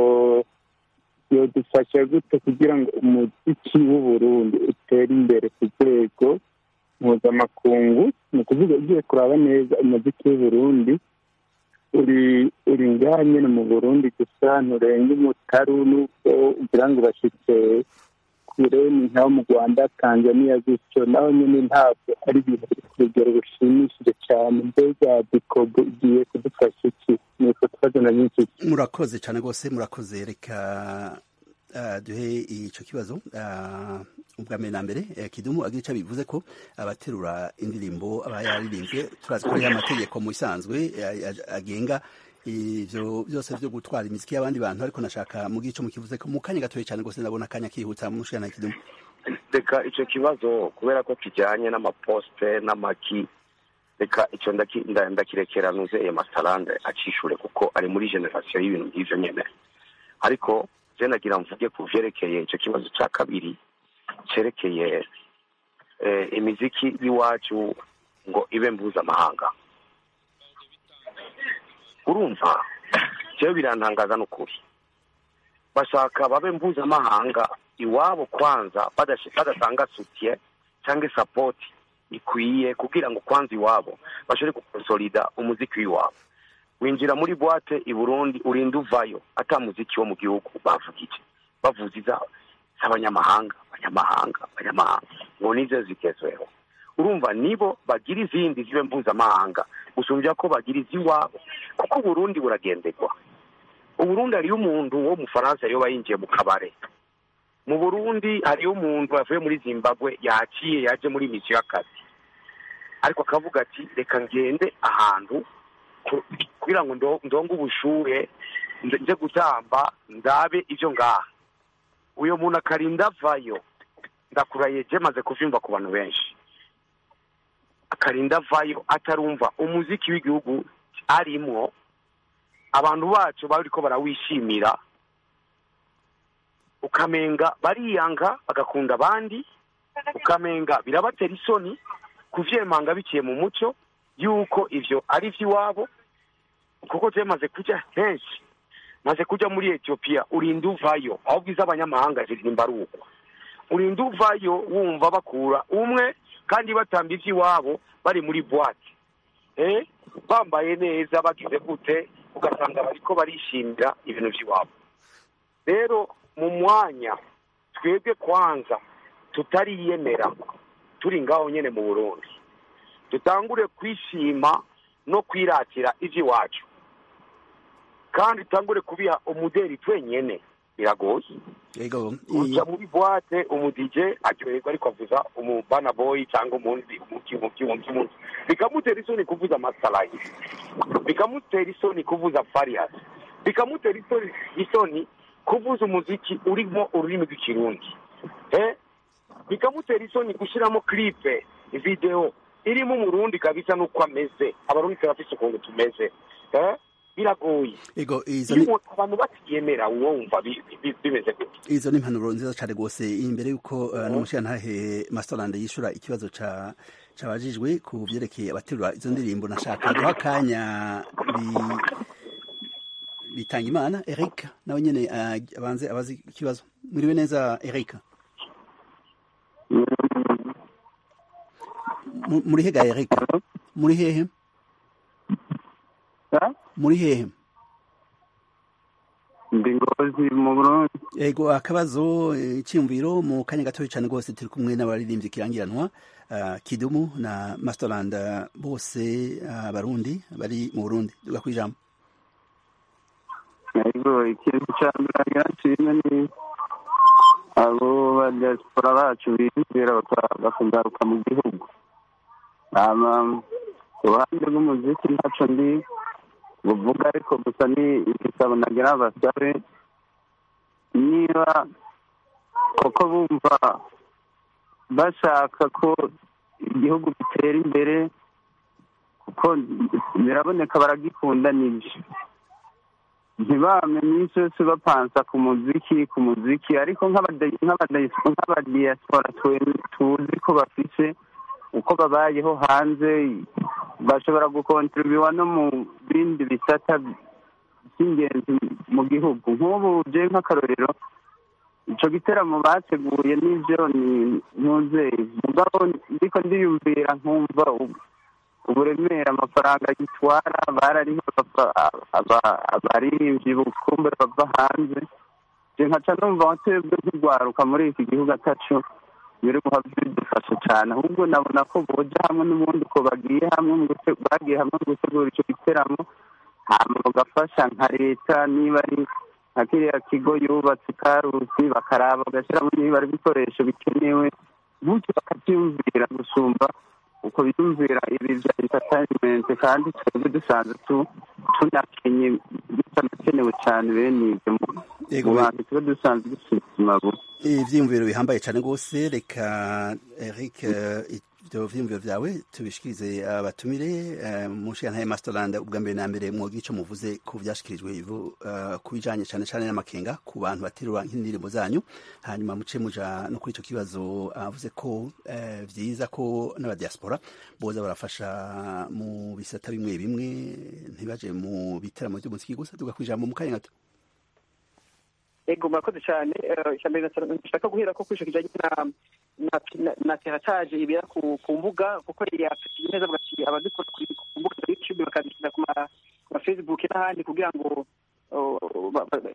yodufasha gute kugira ngo umuziki w'uburundi utere imbere ku rwego mpuzamakungu ni ukuvuga ugiye kuraba neza umuziki w'uburundi uri uri ngaha nyine mu burundi gusa nturenga umutaru n'ubwo ugira ngo bashyitse kure ni nk'abo mu rwanda tanzania gutyo naho nyine ntabwo ari ibintu biri ku rugero rushimishije cyane mbega dikobo igiye kudufasha iki ni utwo tubazo na nyinshi murakoze cyane rwose murakoze reka ah, duhe icyo kibazo ah, ubwa mbere na mbere eh, kidumu agira icyo bivuze ko abaterura indirimbo aba yaririmbye turazi ko hariho amategeko mu bisanzwe eh, agenga ivyo byose vyo gutwara imiziki y'abandi bantu ariko nashaka mu gico mukivuze ko mu kanya gatoya cyane rwose ndabona akanya kihuta mushana kidumu reka icyo kibazo kubera ko kijyanye n'amaposite n'amaki reka icyo ndaki- nda- ndakirekera nuze ayo masarande acishure kuko ari muri generasiyo y'ibintu nk'ivyo nyene ariko je nagira mvuge ku vyerekeye icyo kibazo cya kabiri cerekeye eh, imiziki y'iwacu ngo ibe mpuzamahanga urumva jewe birantangaza n'ukuri bashaka babe mpuzamahanga iwabo kwanza badashi- badatanga sutiye cyangwa sapoti ikwiye kugira ngo kwanza iwabo bashobore gukonsolida umuziki w'iwabo winjira muri boite i burundi urinda uvayo ata muziki wo mu gihugu bavugije bavuza iza z'abanyamahanga abanyamahanga abanyamahanga ngo nizo zigezweho urumva nibo bagira izindi zibe mpuzamahanga gusumbya ko bagira iz'iwabo kuko uburundi buragenderwa uburundi hariyo umuntu wo mu faransa yoba yinjiye mu kabare mu burundi hariyo umuntu yavuye muri zimbabwe yaciye yaje muri misiyo y'akazi ariko akavuga ati reka ngende ahantu ku- kugira ngo ndo- ndonge ubushuhe nze nze gutamba ndabe ibyo ngaha uyo muntu akarinda avayo ndakuraye je maze kuvyumva ku bantu benshi akarinda avayo atarumva umuziki w'igihugu arimwo abantu bacu bariko barawishimira ukamenga bariyanga bagakunda abandi ukamenga birabatera isoni kuvyemanga biciye mu muco yuko ivyo ari ivy'iwabo kuko je maze kuja henshi maze kuja muri etiyopiya urinda uvayo aho bwiza abanyamahanga ziririmba ari uko urinda uvayo wumva bakura umwe kandi batamba ivy'iwabo bari muri boite eh bambaye neza bagize gute ugasanga bariko barishimira ibintu vy'iwabo rero mu mwanya twebwe kwanza tutariyemera turi ngaho nyene mu burundi dutangure kwishima no kwiratira ivy'iwacu kandi tutangure kubiha umuderi twenyene biragoye yego uja muri boite umudije aryoherwa ariko avuza umubana boy cyangwa umundi umuki umuki umuki umuki bikamutera isoni kuvuza masalayi bikamutera isoni kuvuza farias bikamutera isoni isoni kuvuza umuziki urimo ururimi rw'ikirundi eh bikamutera isoni gushyiramo clipe video irimo umurundi kabisa nuko ameze abarundi turafise ukuntu tumeze eh biragoye yego izo iyo ni umuntu- abantu batiyemera wumva bi- bi- bimeze gute izo ni impanuro nziza cyane rwose imbere y'uko uh, n'umushirantahe masterland yishura ikibazo ca cabajijwe ku vyerekeye abaterura izo ndirimbo nashaka guha akanya bi- bitanga imana eric nawe nyene uh, abanze abazi ikibazo mwiriwe neza eric Mu- muri hega eric muri hehe muri hehe ndi ngozi mu burundi Ego akabazo eh, icyumviro mu kanya gatoya cyane rwose turi kumwe n'abaririmbyi kirangiranwa uh, Kidumu na Masterland uh, bose abarundi bari mu Burundi duga kwijambo ariko ikintu cya mbere nshimwe ni abo ba diaspora bacu biyumvira baka- bakagaruka mu gihugu Hama, ku ruhande rw'umuziki ntaco ndi buvuga ariko gusa ni igisabo nagira basabe niba koko bumva bashaka ko igihugu gitera imbere kuko biraboneka baragikunda nibyo ntibame iminsi yose bapansa ku muziki ku muziki ariko nk'abada- nk'abada- nk'abadiyasipora twe- tuzi ko bafise uko babayeho hanze bashobora gukontribuwa no mu bindi bisata by'ingenzi mu gihugu nk'ubu je nk'akarorero ico giteramo bateguye n'ivyo ni ntuzeye mugabo ndiko ndiyumvira nkumva ubu- uburemere amafaranga gitwara barariho abaririmbyi bukumbe bava hanze je nkaca numva twebwe nk'urwaruka muri iki gihugu ataco biri guha bidufasha cane ahubwo nabona ko boja hamwe n'ubundi ko bagiye hamwe mu gute- bagiye hamwe mu gutegura ico giteramo hama bagafasha nka leta niba ari nka kiriya kigo yubatse karusi bakaraba bagashyiramo niba ari ibikoresho bikenewe gutyo bakabyumvira gusumba uko biyumvira ibi bya entertainment kandi twebwe dusanzwe tu- tunakenye bitanakenewe cyane bene ibyo mu- Yego, mu we- bantu tuba dusanzwe dufite ubuzima bubi ivyiyumviro bihambaye cane rwose reka eric eh, ivyo vyiyumviro vyawe tubishikirize abatumire eh, mu nshingantahe masterland ubwa mbere na mbere mwogira ico muvuze ku vyashikirijwe ivu eh, ku bijanye cane cane n'amakenga ku bantu baterura nk'indirimbo zanyu hanyuma muce muja no kuri ico kibazo avuze ko eh, vyiza ko n'abadiaspora boza barafasha mu bisata bimwe bimwe ntibaje mu biteramo vy'umuziki gusa tuga kwijambo mu kanya gato ego murakoze cyane Eh, icya mbere nasa- nshaka guhera ko kwisho kijanye na na- na- na terataje ibera ku ku mbuga kuko yafatiye neza avuga ati abazikora kuri- ku mbuga za youtube bakazishyira ku ma ku ma facebook n'ahandi kugira ngo oh, ba- ba-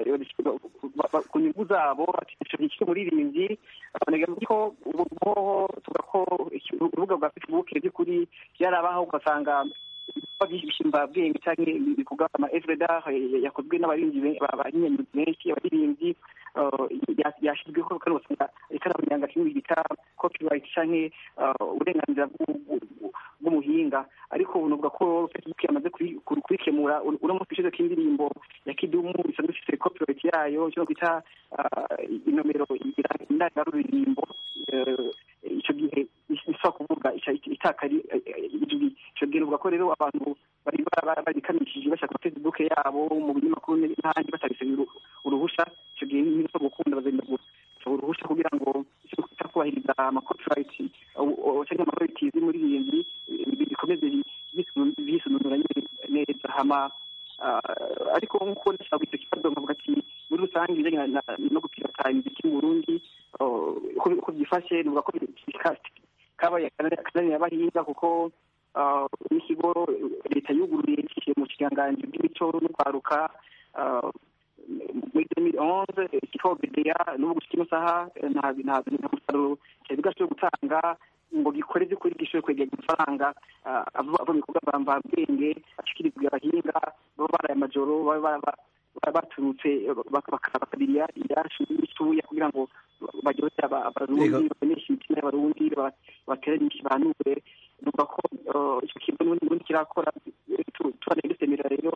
ba- ba- ku nyungu zabo ati ico gikiri umuririmbyi abanega ko ubu hoho tuvuga ko iki- urubuga rwa facebook by'ukuri byarabaho ugasanga ibikorwa by'ishimbabwenge cyangwa ibikorwa ama evredar yakozwe n'abarinzi be- ba- abanyenyi benshi abaririmbyi uh, ya- yashyizweho kandi ugasanga ikarabanyanga kimwe bita copyright canke uh, uburenganzira bw'u- bw'u- bw'umuhinga ariko ubu nuvuga ko facebook yamaze kuri- kuri- kurikemura uno uno munsi ishize k'indirimbo ya kidumu isanzwe ifite copyright yayo cyo kwita uh, inomero iranga- indangaruririmbo uh, ico gihe isaba kuvuga ica- itakari ijwi ico gihe nuvuga ko rero abantu bari ba- ba- barikanishije bashaka facebook yabo mu binyamakuru n'ahandi batabise uruhusha ico gihe ntibisa gukunda bazenda gusaba uruhusha kugira ngo icyo kwita kubahiriza amacopyright cyangwa amabarities muri iyi nzu bikomeze bisununura neza hama ah, ariko nk'uko ndashaka icyo kibazo nkavuga ati muri rusange ibijyanye na- na- no gupirata imiziki mu burundi oh, uko uko byifashe nuvuga ko ka- kabaye akananira abahinga kuko ah, n'ikigo leta yuguruye cishiye mu kiganganji bw'imico no kwaruka ah, muri 2011 kitwa BDA n'ubu gushika ino saha eh, nta nta nta musaruro cyari bwashoboye gutanga ngo gikore by'ukuri gishoboye kwegera amafaranga ah, ava ava mu bikorwa mvambwenge ashikirizwa abahinga baba baraye amajoro baba baba- baba baturutse bak- baka- bakabiriya irashu n'isuya kugira ngo baryohe aba- abarundi Yego. baboneshe imitima y'abarundi ba- bateranyishe banure numva ko eh, icyo kintu n'ubundi n'ubundi kirakora eh, tu- tubana dusemera rero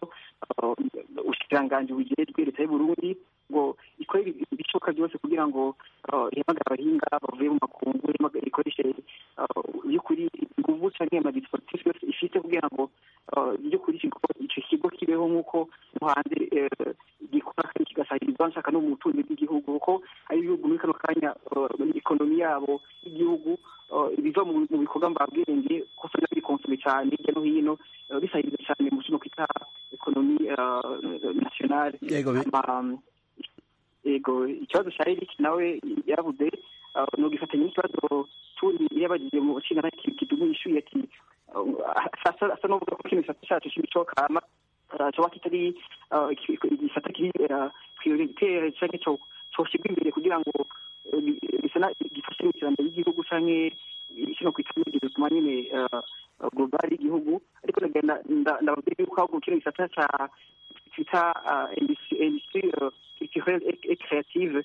eh, ubushikiranganji bujejwe leta y'uburundi ngo ikore ibi- ibishoboka byose kugira ngo eh, ihamagare abahinga bavuye mu makungu ihamagare- ikoreshe eh, by'ukuri inguvu canke amadispositif yose ifite kugira ngo eh, by'ukuri ikigo ico kigo kibeho nk'uko no hanze eh, gikora kandi kigasahirizwa nshaka no mu butunzi bw'igihugu kuko ari ibihugu muri kano kanya eh, muri ekonomi yabo y'igihugu eh, ibiva mu mu bikorwa mbabwenge ko usanga biri konsome cyane hirya no hino eh, bisahiriza cyane mu kino kwita ekonomi eh, nationale Yego, bi- Ama- yego ikibazo cya eric nawe yaravuze uh, nugifatanya n'ikibazo turi yabagiye mu nshinga kidumu yishuye ati uh, asa asa n'uvuga ko kino gisata cyacu cy'imico kama uh, coba kitari uh, iki- igisata kiri uh, prioritaire canke co coshyirwa imbere kugira ngo uh, bi- bisa na- gifashe mu iterambere ry'igihugu canke kino kwita bituma nyine uh, uh, global y'igihugu ariko ndagenda nda- ndababwira yuko ahubwo kino gisata ca twita uh, industrie industrie, uh, culturelle et, et créative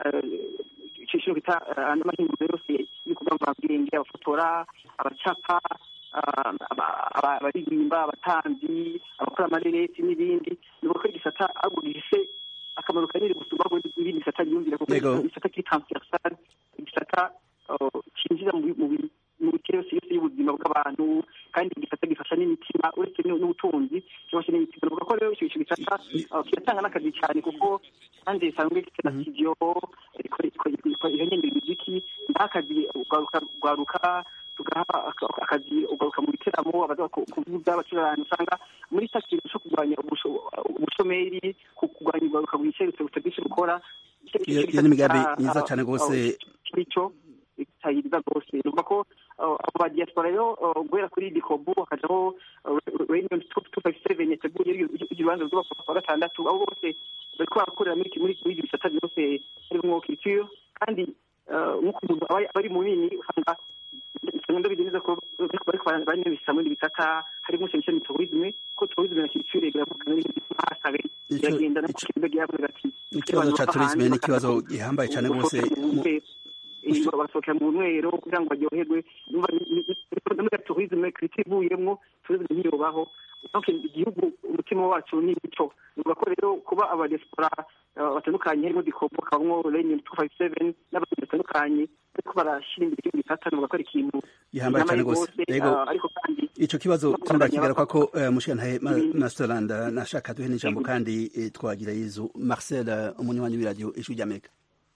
ikintu bita andi mahinguriro yose y'ibikorwa mvabwenge abafotora abacapa ah, aba- aba- abaririmba abatanzi abakora amareresi n'ibindi ni uko igisata ahubwo gifise akamaro kanini gusumba ahubwo n'ibindi bisata byiyumvira kuko Yego. igisata kiri transversal igisata uh, cinjira mu bi- mu bi- mu bice yose yose y'ubuzima bw'abantu kandi igisata gifasha n'imitima uretse n'u- n'ubutunzi cyangwa se n'imitima bavuga ko rero icyo icyo gisata uh, kiratanga n'akazi cyane kuko kandi bisanzwe gifite na studio ihonyemera imiziki ndaha akazi ugaruka ugaruka tugaha aka- akazi ugaruka mu biteramo abaza ku- kuvuza abacuranga usanga muri cya kintu cyo kurwanya ubusho- ubushomeri ku- kurwanya ugaruka bwicerutse butagisha gukora iyo iyo ni imigambi myiza cyane rwose icyo bitahiriza rwose numva ko uh, abo ba diaspora rero uh, guhera kuri dikobu hakajaho reunion two five seven yateguye irubanza rw'abapapa wa gatandatu abo bose bariko barakorera muri muri muri ibyo bisata byose harimwo culture kandi uh, nk'uko umuntu aba aba ari munini usanga usanga ndabizi neza ko bariko bariko baranabisa muri ibi bisata harimo cyane cyane tourisme ko tourisme na culture biravugana n'ibindi hasabe Ico- biragenda no ico- kukibuga gihabwa ati ikibazo cya turisme ni ikibazo gihambaye cyane rwose mu- basohokera mu nwero kugira ngo baryoherwe Numva ni- ni- ni- muri tourisme kiriti ivuyemwo tourisme ntiyobaho donc igihugu umutima wacu ni ico numva ko rero kuba abadiaspora uh, batandukanye harimo dikopo kabamwo reunion two five seven n'abandi batandukanye ariko barashyira imbere igihugu bitata numva ko ari ikintu gihambaye cyane gihambaye rwose rwose, yego uh, ariko kandi ico kibazo no turakigaruka ko kubandanya uh, mushikantahe Ma- masterland uh, nashaka duhe n'ijambo kandi eh, twagira yezu marcel uh, umunywanyi w'iradiyo ijwi ry'amerika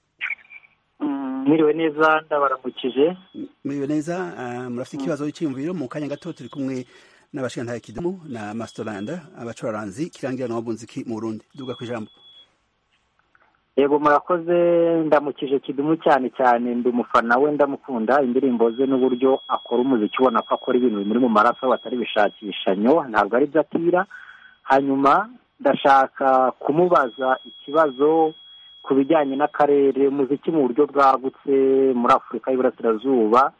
mwiriwe neza ndabaramukije muriwe neza uh, murafite ikibazo cy'iyumviro mu kanya gato turi kumwe n'abashikantahe kidumu na masterland abacuraranzi kirangira n'ababunziki mu burundi duga ku ijambo yego murakoze ndamukije kidumu cyane cyane ndi umufana we ndamukunda indirimbo ze n'uburyo akora umuziki ubona ko akora ibintu bimuri mu maraso batari bishakishanyo ntabwo ari byo atira hanyuma ndashaka kumubaza ikibazo ku bijyanye n'akarere umuziki mu buryo bwagutse muri afurika y'iburasirazuba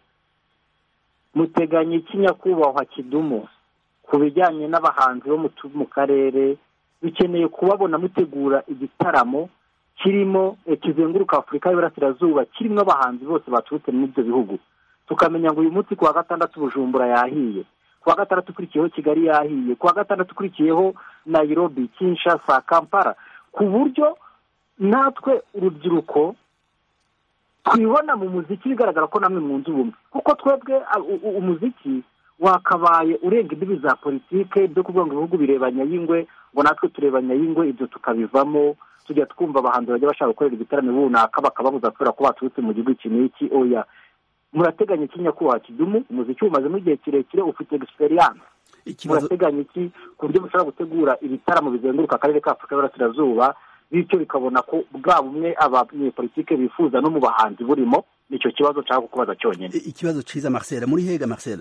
muteganya iki nyakubahwa kidumu ku bijyanye n'abahanzi bo mu tu- mu karere bikeneye kubabona mutegura igitaramo kirimo eh, kizenguruka afurika y'iburasirazuba kirimo abahanzi bose baturutse muri ibyo bihugu tukamenya ngo uyu munsi ku wa gatandatu bujumbura yahiye ku wa gatandatu ukurikiyeho kigali yahiye ku wa gatandatu ukurikiyeho nairobi kinshasa kampala ku buryo natwe urubyiruko twibona mu muziki bigaragara ko namwe mwunze ubumwe kuko twebwe a- u- u- umuziki wakabaye urenga imbibi za politike byo kuvuga ngo ibihugu birebanya y'ingwe ngo natwe turebanya y'ingwe ibyo tukabivamo tujya twumva abahanzi bajya bashaka gukorera igitaramo runaka bakababuza kubera ko baturutse mu gihugu iki n'iki oya murateganya iki nyakubahwa kidumu umuziki umazemo igihe kirekire ufite egisperiyanse ikibazo murateganya iki ku buryo mushobora gutegura ibitaramo bizenguruka akarere ka afurika y'uburasirazuba bityo bikabona ko bwa bumwe abanyepolitike bifuza no mu bahanzi burimo nicyo kibazo nshaka kukubaza cyonyine i- ikibazo ciza marcel muri hega marcel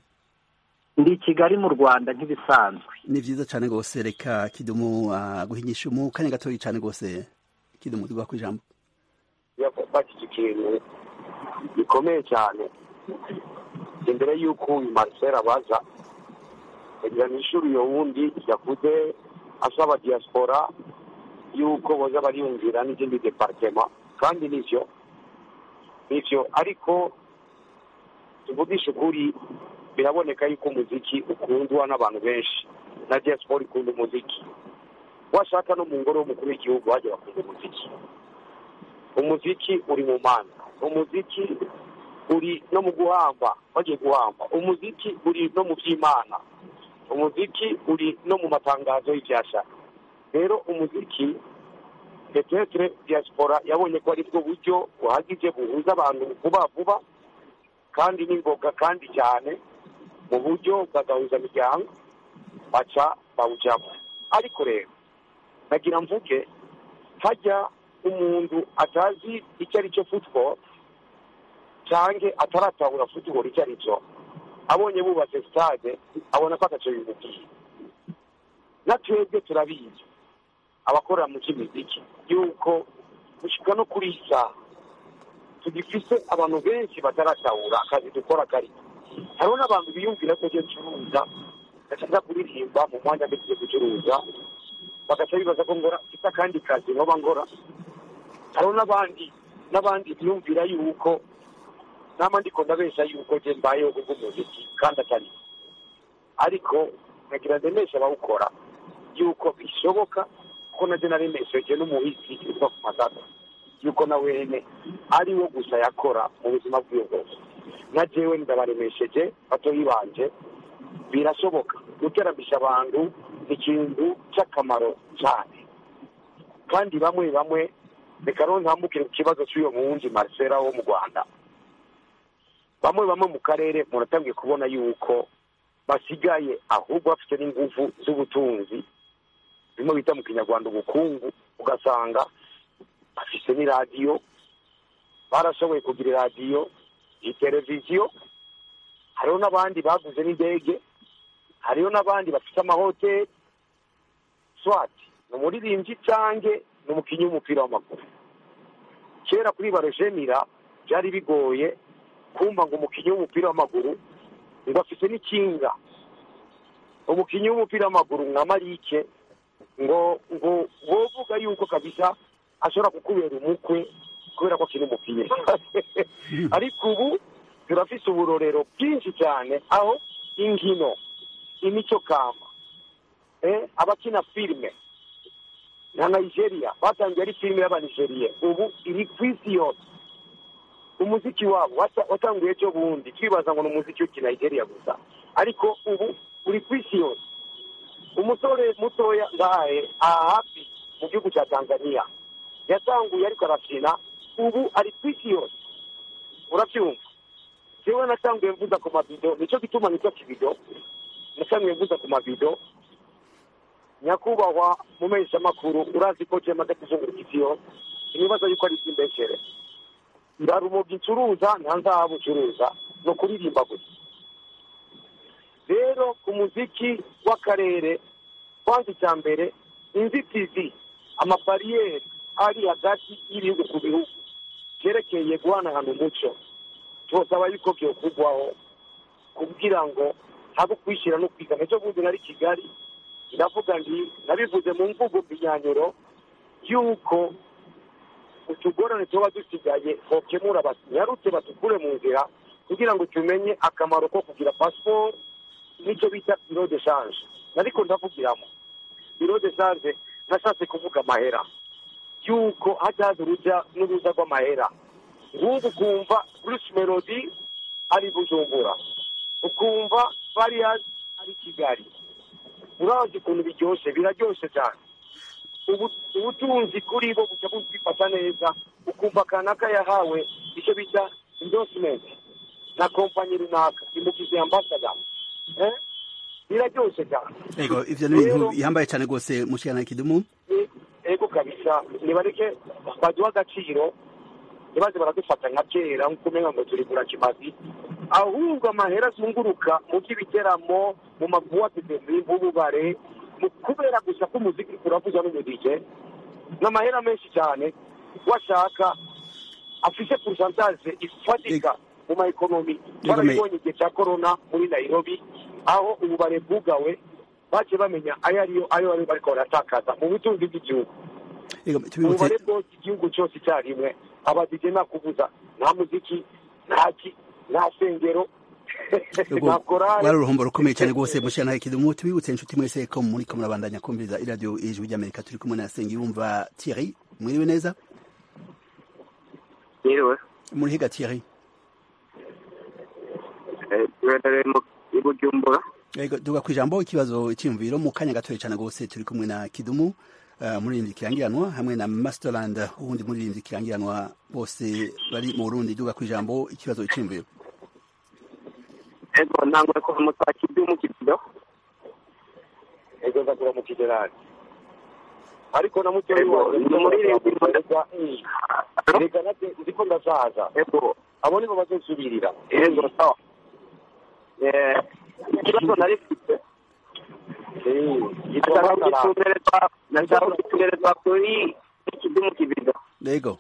ndi i kigali mu rwanda nk'ibisanzwe ni vyiza cane rwose reka kidumu uh, guhinyisha mu kanya gatoyi cane rwose kidumu duga ku ijambo yafashije ikintu gikomeye cyane imbere y'uko uyu marcel abaza kugira n'ishuri iyo wundi yakuze asaba diaspora y'uko boza bariyumvira n'izindi departema kandi nivyo nivyo ariko tuvugisha ukuri biraboneka yuko umuziki ukundwa n'abantu benshi na diaspora ikunda umuziki washaka no mu ngoro y'umukuru w'igihugu bajya bakunda umuziki umuziki uri mu manza umuziki uri no mu guhamba bagiye guhamba umuziki uri no mu by'imana umuziki uri no mu matangazo y'ibyashaka rero umuziki petetre diaspora yabonye ko ari bwo buryo buhagije buhuza abantu vuba vuba kandi n'ingoga kandi cyane mu buryo bwagahuza miryango baca bawujyamo ariko rero nagira mvuge hajya umuntu atazi icyo ari cyo football cyangwa ataratahura football icyo ari cyo abonye bubatse stade abona ko atacyo bimubwiye na twebwe turabizi abakorera mu by'imiziki yuko gushyika no kuri iyi saha tugifise abantu benshi bataratahura akazi dukora kari hariho n'abantu biyumvira ko ibyo ncuruza gashaka kuririmba mu mwanya mbese gucuruza bagaca bibaza ko ngora mfite akandi kazi nkoba ngora hariho n'abandi n'abandi biyumvira yuko nama ndiko ndabesha yuko je mbayeho kubw'umuziki kandi atari ariko nagira ndemesha abawukora yuko bishoboka ko naje naremesheje n'umuhisi uva ku masaka yuko na wene ari wo gusa yakora mu buzima bwiwe bwose na jewe ndabaremesheje batoyi banje birashoboka guteramisha abantu ni ikintu cy'akamaro cyane kandi bamwe bamwe reka rero ntambukire ku kibazo cy'uyo muwundi marcela wo mu rwanda bamwe bamwe mu karere muratangiye kubona yuko basigaye ahubwo bafite n'ingufu z'ubutunzi bimwe bita mu kinyarwanda ubukungu ugasanga bafise n'iradiyo barashoboye kugira iradiyo iteleviziyo hariho n'abandi baguze n'indege hariho n'abandi bafite amahoteli swati ni umuririmbyi cange ni umukinnyi w'umupira w'amaguru kera kuri barojemira byari bigoye kumva ngo umukinnyi w'umupira w'amaguru ngo afite n'ikinga umukinnyi w'umupira w'amaguru nka marike ngo ngo wovuga yuko kabisa ashobora kukubera umukwe kubera ko akiri umukinnyi ariko ubu turafise uburorero bwinshi cyane aho inkino imico kama eh, abakina filime na nigeria batangiye ari filime y'abanigeriye ubu iri ku isi yose umuziki wabo wata- watanguye ejo bundi twibaza ngo ni umuziki w'iki nigeria gusa ariko ubu uri ku isi yose umusore mutoya ngahe aha hafi mu gihugu cya tanzania yatanguye ariko arafina ubu ari ku isi yose urabyumva jewe natanguye mvuza ku mabido nicyo gituma nitwa kibido natanguye mvuza ku mabido nyakubahwa mu makuru urazi ko jema adatizungura isi yose ibibazo yuko ari iby'imbeshere ndarumuga ncuruza nta nzahabu ncuruza ni ukuririmba gusa rero ku muziki w'akarere kwanza icya mbere inzitizi amabariyeri ari hagati y'ibihugu ku bihugu byerekeye guhanahana umuco tubasaba yuko byokugwaho kugira ngo habe ukwishyira no kwigana ejo bundi nari kigali ndavuga nti nabivuze mu mvugo mbinyanyuro yuko utugorane tuba dusigaye bokemura banyarutse batukure mu nzira kugira ngo tumenye akamaro ko kugira pasiporo nicyo bita biro de shanje ariko ndavugiramo biro de shanje nashatse kuvuga amahera yuko hajaza urujya n'uruza rw'amahera nk'ubu ukumva bruce melody ari bujumbura ukumva varias ari kigali urazi ukuntu biryoshye biraryoshye cyane ubu- ubutunzi kuri bo buca bufata neza ukumva kanaka yahawe icyo bita endorsement na kompanyi runaka imugize ambasada eh? biraryoshye cyane ego ivyo ni ibintu Rero- bihambaye cyane rwose mushikana kidumu E- ego kabisa nibareke baduha agaciro ntibaze baradufata nka kera nk'uko umenya ngo turi gura kimazi ahubwo amahera azunguruka mu by'ibiteramo mu mabuwate demi mu bubare mu kubera gusa ko umuziki uravuza n'umudije ni amahera menshi cyane washaka afise porosantaje ifatika mu ma ekonomi barabibonye igihe cya korona muri nairobi aho ububare bwugawe bagiye bamenya ayo ariyo ayo bari bariko baratakaza mu butunzi bw'igihugu ego tubibutse ububare bwose igihugu cyose icyarimwe abadije nta kuvuza nta muziki nta ki nta sengero Ego, nta korari wari uruhombo rukomeye cyane rwose mushikana kidumu tubibutse inshuti mwese ko muriko murabandanya kumviriza iradiyo ijwi ry'amerika turi kumwe na sengiyumva thierry mwiriwe neza Yiriwe. murihiga thierry Eh, tubereye mu i Bujumbura. ego duga ku ijambo ikibazo icyiyumviro mu kanya gatoya cyane rwose turi kumwe na kidumu uh, muririmbyi kirangiranwa hamwe na masterland uwundi muririmbyi kirangiranwa bose bari mu burundi duga ku ijambo ikibazo icyiyumviro Ego ntanguye kuva mu saa kidu mu kibido. ego nzakura mu kigerani ariko na mutoyi Ego, wanjye ni umuririmbyi reka reka nate ndiko ndasaza Ego. abo nibo bazonsubirira Ego sawa. Eh, ikibazo nari mfite nashaka kugitumberezwa nashaka kugitumberezwa kuri kidu mu kibido. ego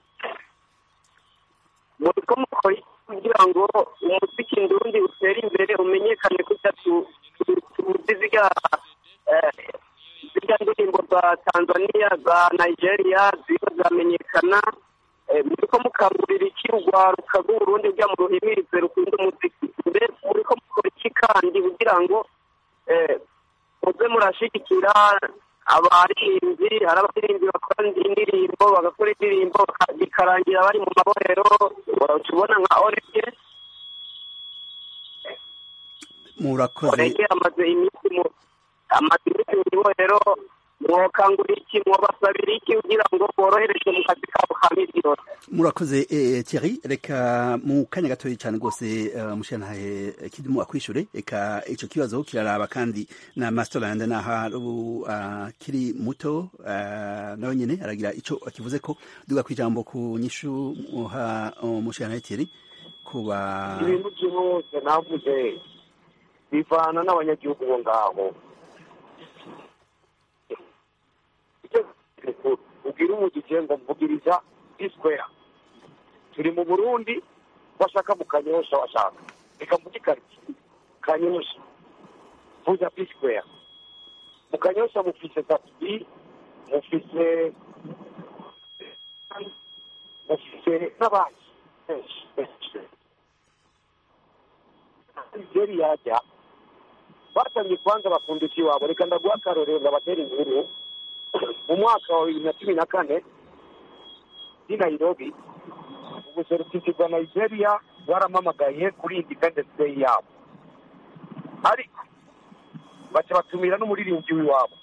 muriko mukora iki kugira ngo umuziki ndundi utere imbere umenyekane kujya tuzi zirya eh, zirya ndirimbo za tanzania za nigeria ziriko ziramenyekana Eh, muriko mukangurira iki urwaruka rw'uburundi rujya mu ruhimirize rukunda umuziki mbe muriko mukora iki kandi kugira ngo eh, muze murashigikira abaririmbyi hari abaririmbyi bakora indirimbo bagakora indirimbo baka- bikarangira bari mu mabohero tubona nka orege murakoze orege amaze iminsi mu amaze iminsi mu ibohero mwokangurira iki mwobasabira iki kugira ngo boroherezwe mu kazi kabo ka misi yose murakoze eh, Thierry reka mu kanya gatoya cyane rwose uh, mushantahe kidumu akwishure reka ico kibazo kiraraba kandi na Masterland naha ubu uh, kiri muto uh, nawe nyene aragira ico akivuze ko duga kwijambo ku nyishu muha umushantahe Thierry kuba ibintu byose navuze bivana n'abanyagihugu bo ngaho ubwira umugije ngo mvugiriza isquare turi mu burundi bashaka mu kanyosha washaka reka mvuge ikariki kanyosha vuza isquare mu kanyosha mufise tapi mufise mufise n'abandi benshi benshi nigeri yajya batangiye kubanza bakunda ikiwabo reka ndaguha akarorero ndabatera inkuru mu mwaka wa bibiri na cumi na kane i nairobi ubuserukizi bwa nigeria bwaramamagaye kuri independence day yabo ariko baca batumira n'umuririmbyi w'iwabo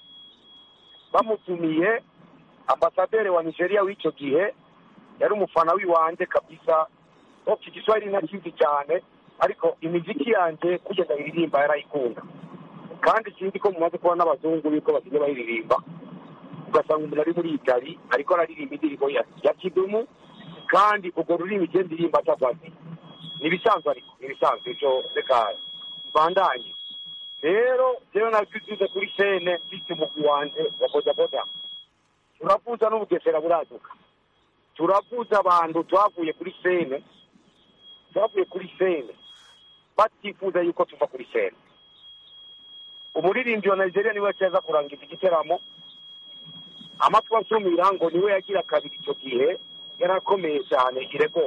bamutumiye ambasaderi wa nigeria w'icyo gihe yari umufana w'iwanjye kabisa iki giswahili ntakizi cyane ariko imiziki yanjye kugeza iririmba yarayikunda kandi ikindi ko mumaze kuba n'abazungu yuko basigaye bayiririmba ugasanga umuntu ari muri itali ariko araririmba indirimbo ya ya kidumu kandi urwo rurimi igenda irimba atavaze ni ibisanzwe ariko ni ibisanzwe ivyo reka mbandanye rero jewe nabyuzuze kuri sene mfise umugwi wanje wa bodaboda turavuza n'ubugesera buraduka turavuza abantu twavuye kuri sene twavuye kuri sene batifuza yuko tuva kuri sene umuririmbyi wa nigeria niwe yaciye aza kurangiza igiteramo amatwi asumira ngo niwe yagira kabiri icyo gihe yari akomeye cyane irego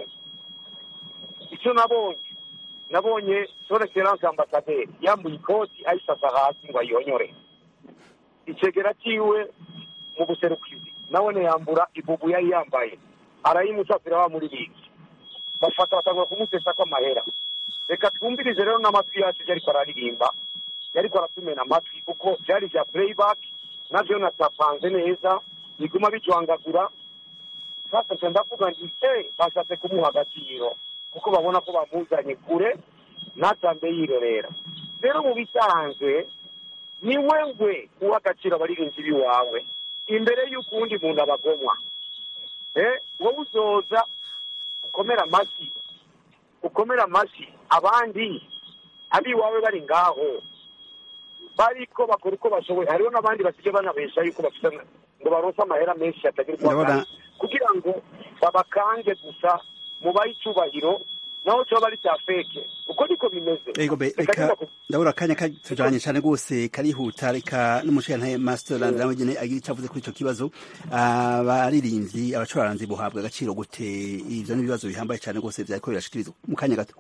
icyo nabonye nabonye son excellence ambasaderi yambuye ikoti ayisasa hasi ngo ayonyore icegera ciwe mu buserukizi nabone yambura ibubu yari yambaye arayimusasira wa muririmbyi bafata batangura kumusesako amahera reka twumvirize rero n'amatwi yacu ivyo ariko araririmba yariko aratumena amatwi kuko vyari vya playback navyo natapanze neza biguma bijwangagura sasa nca ndavuga nti e bashatse kumuha agaciro kuko babona ko bamuzanye kure natambe yirorera rero mu bisanzwe ni wewe uha agaciro abaririmbyi b'iwawe imbere y'uko uwundi muntu abagomwa eh wowe uzoza ukomera amashyi ukomera amashyi abandi abiwawe bari ngaho bariko bakora uko bashoboye hariho n'abandi basigaye banabesha yuko bafite ngo baronse amahera menshi atagira uko Ndabona- angana, kugira ngo babakange gusa mubahe icubahiro naho coba ari cya feke uko niko bimeze Ego be Reka reka nyuma ku- ndabura akanya katujanye cyane rwose karihuta reka n'umushirantahe Masterland nawe nyene agira icyo avuze kuri ico kibazo abaririmbyi abacuraranzi buhabwa agaciro gute ivyo n'ibibazo bihambaye cyane rwose vyariko birashikirizwa mu kanya gato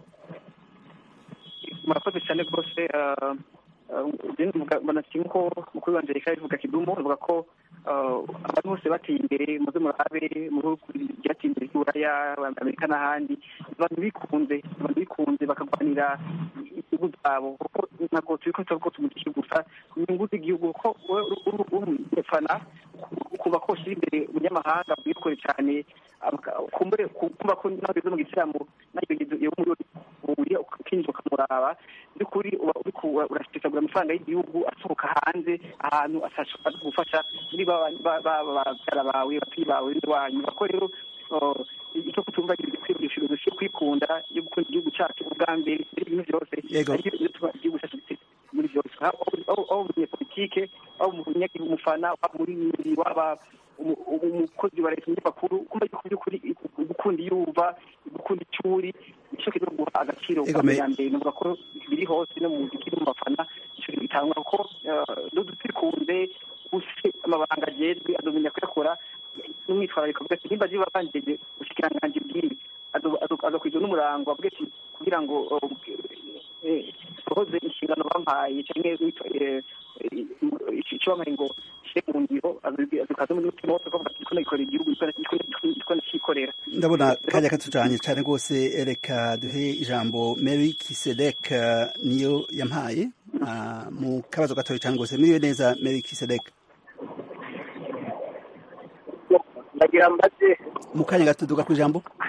murakoze cyane rwose ah, ah, njye mvuga- mbona kimwe ko mukuru wanje reka bivuga kidumu avuga ko ah, abantu bose bateye imbere muze murabe mu bihugu byateye imbere by'uburaya amerika n'ahandi abantu bikunze abantu bikunze bakagwanira igihugu zabo kuko ntabwo turi ko tuvuga ko tumurikije gusa inyungu z'igihugu ko wowe uri umufana kuba ko ushyira imbere umunyamahanga bwikore cyane aka- kumbure kumva ko nawe ugeze mu gitaramo nawe iyo muri ubuye ukinjira ukamuraba by'ukuri uba uri ku- urasesagura amafaranga y'igihugu asohoka hanze ahantu ashobora gufasha muri ba ba- ba- babyara bawe ababyeyi bawe n'iwanyu ko rero uh, icyo kutumva ibikwiye filozofie yo kwikunda yo gukunda igihugu cyacu ubwa mbere muri ibintu byose Yego. ariko iyo tuba igihugu cyacu gitse muri byose aho aho- aho umunyepolitike aho umunyagihugu umufana waba umuririmbyi waba umu- umukozi wa leta umunyamakuru kumva yuko by'ukuri gukunda iyo uva gukunda icyo uri nicyo kiri guha agaciro Ego, bwa me- mbere mbere navuga ko biri hose no mu muziki no mu bafana icyo bitangwa kuko dutukunze ufite amabanga agezwe adomenya kuyakora n'umwitwarariko avuga ati nimba ziba banjyeje ubushikiranganji bw'ibi azakwizwa n'umurango avuga ati kugira ngo sohoze inshingano bampaye cyangwa icyo bampaye ngo shire mu ngiro azikaze muri mutima wose akavuga ati ndiko nagikorera igihugu ndiko nakikorera ndabona kanya katujanye cyane rwose reka duhe ijambo Mary Kisedek eh, niyo yampaye ah, mu kabazo gatoya cyane rwose miriwe neza Mary Kisedek ndagira mbaze mu kanya gato duga ku ijambo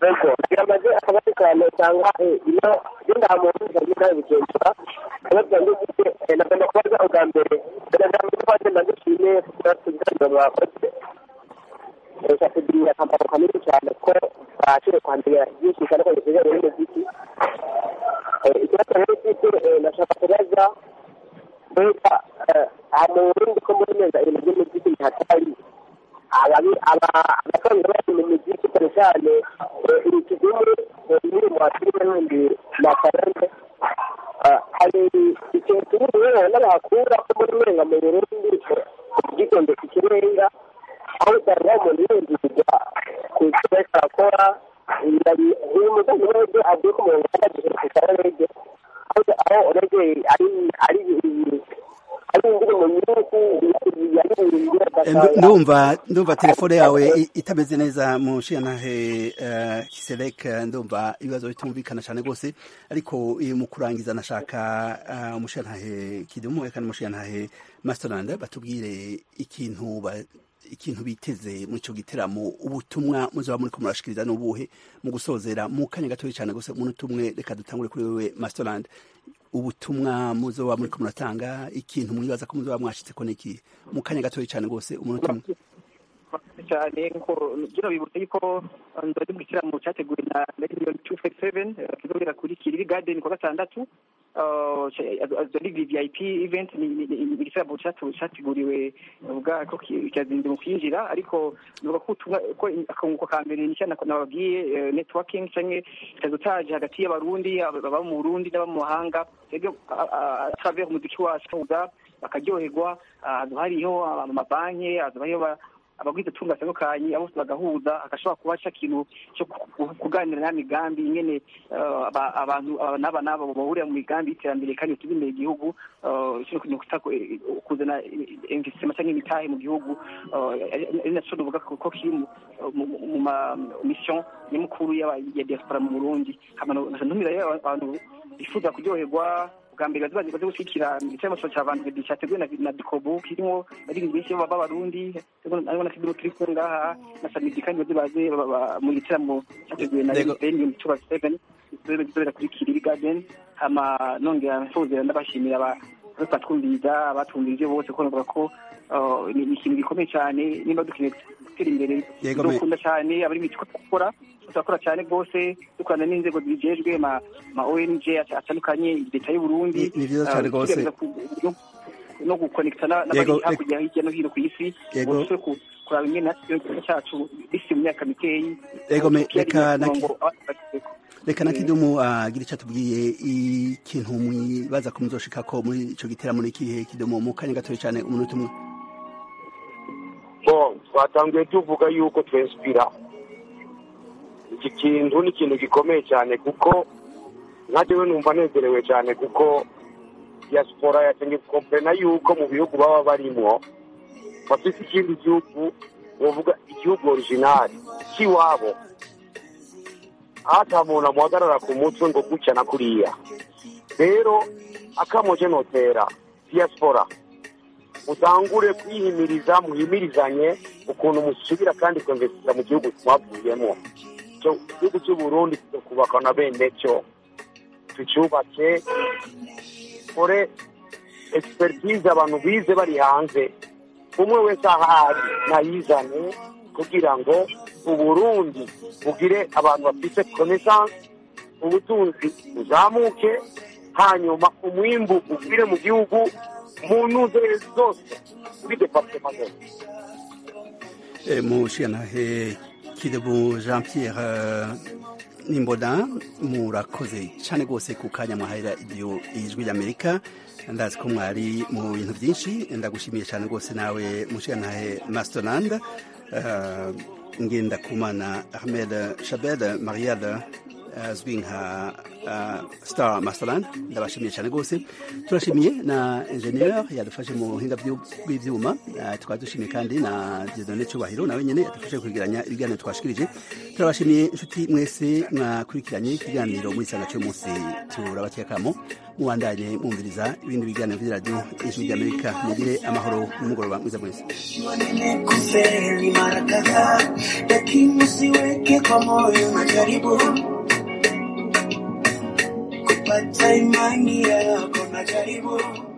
Ego, kugira amaze akabazo cyane usanga iyo genda muntu agenda bigendera akabazo ndetse nagomba kubaza ubwa mbere ndagira ngo twaje ndagushime kugira mwakoze reka tugira akamaro kanini cyane ko twashoboye kwandika byinshi cyane ko bijyanye n'umuziki ikibazo rero mfite nashaka kubaza mbega aha mu burundi ko muri neza ibintu by'umuziki bihatari abasanzwe bari mu muziki cyane cyane ikidumu nyiri mu filime n'ibindi mafaranga hari ikintu turi rero n'abahakura ko muri mwenga mu burundi ubwitonde ku kirenga aho usanga umuntu yinjizwa ku cyo ariko arakora uyu mudamu wese avuye ko umuntu yagagiye ku karege aho urege ari ari ari indirimbo nyinshi yaririmbye ndumva ndumva telefone yawe i- itameze neza mushiyantahe uh, kiselek ndumva ibibazo bitumvikana cyane rwose ariko eh, mu kurangiza nashaka uh, umushiyantahe kidumu eka n'umushiyantahe masterland batubwire ikintu ba, ikintu biteze muri ico giteramo ubutumwa muzaba muriko murashikiriza n'ubuhe mu gusozera mu kanya gatoya cyane gose umuntu umwe reka dutangure kuri wewe masterland ubutumwa muzoba muriko muratanga ikintu mwibaza ko muzoba mwashitse ko niki mu kanya gatoya cyane gose umuntu umwe cyane nkuko bino bibutse yuko nzajya mu gitaramo cyateguwe na miliyoni tu feti seveni kizobera kuri kiriri gadeni kuwa gatandatu zari vip event ni ni- ni igitaramo cyatu- cyateguriwe ubwa ko cyazinze mu kwinjira ariko nuvuga ko ubutumwa ko akunguko ka mbere ni cyane nababwiye networking canke kazotaje hagati y'abarundi baba mu burundi n'aba mu mahanga twebwe travers umuziki wacu uza bakaryoherwa ahantu hariho amabanki ahantu hariho ba- abagwiza tunga batandukanye abo bose bagahuza hagashobora kuba ca kintu cyo ku- kuganira na migambi ingene eh, aba- abantu aba n'aba n'aba bahurira mu migambi y'iterambere kandi biteza imbere igihugu eh, kino kintu kuta eh, kuzana investisema cyangwa imitahe mu gihugu eh, ari ari naco tuvuga ko ko kiri mu- mu mu ma mission nyamukuru y'aba- ya diaspora mu Burundi hama ntumira rero abantu bifuza kuryoherwa bwa mbere bazi bazi gushyigikira igitaramo cya vandiredi cyateguwe na na dikobu kirimo abaririmbyi benshi baba b'abarundi harimo na kiduro turi kumwe ngaha na samidi kandi bazi baze ba- ba- mu gitaramo cyateguwe na Yego. miliyoni tuba seveni gizobera kuri kiriri gadeni hama nongera nsozera ndabashimira aba bose batwumviriza abatwumvirije bose ko navuga ko uh, ni ni ikintu gikomeye cyane nimba dukeneye gutera imbere Yego, me- dukunda cyane abari mu kigo gukora turakora cyane rwose dukorana n'inzego zijejwe ma ma ONG atandukanye leta y'u Burundi Ni- ni vyiza cyane uh, rwose. tugerageza ku- no- no gukonekita na- Yego, n'abari hakurya hirya no hino ku isi Yego. bose ku- kuraba ingene natwe igihugu cyacu bisi mu myaka mikeyi Yego, me- Kiyari reka na- umurongo abashyizeko. reka na kidumu agira icyo atubwiye ikintu mwibaza ko muzoshikako muri ico giteramo n'ikihe kidumu mu kanya gatoya cyane umuntu umwe bo twatangiye tuvuga yuko twensipira iki kintu ni ikintu gikomeye cyane kuko nka jewe numva nezerewe cyane kuko diaspora yatangiye gukomplena yuko mu bihugu baba barimwo bafite ikindi gihugu bavuga igihugu originali cy'iwabo hata muntu amuhagarara ku mutwe ngo gutya na kuriya rero akamoje notera diaspora mutangure kwihimiriza muhimirizanye ukuntu musubira kandi kwinvestika mu gihugu mwavuyemo cyo igihugu cy'u Burundi kubakwa na bene cyo tucyubake kore expertise abantu bize bari hanze umwe wese ahari nayizane kugira ngo uburundi bugire abantu bafite connaissance ubutunzi buzamuke hanyuma umwimbu ugwire mu gihugu mu ntuze zose kuri departema zose Eh, mushiyantahe kidumu jean pierre eh, nimboda murakoze cyane rwose ku kanya mwahahira iryo ijwi ry'amerika ndazi ko mwari mu bintu byinshi ndagushimiye cyane rwose nawe mushiyantahe masterland uh, ngenda kumana ahmed shabed mariade azwi nka uh, star masterland ndabashimiye cyane rwose turashimiye na ingenieur yadufashe mu buhinga bw'ibyuma uh, tukaba dushimiye kandi na dieudonne cyubahiro nawe nyine yadufashe kwegeranya ibiganiro twashikirije turabashimiye inshuti mwese mwakurikiranye ikiganiro muri sanga cy'umunsi turabatekamo mubandanye mwumviriza ibindi biganiro by'iradiyo ijwi ry'amerika mugire amahoro n'umugoroba mwiza mwese manene kufeli mara kadhaa, lakini usiweke kwa moyo majaribu kupata imani yako majaribu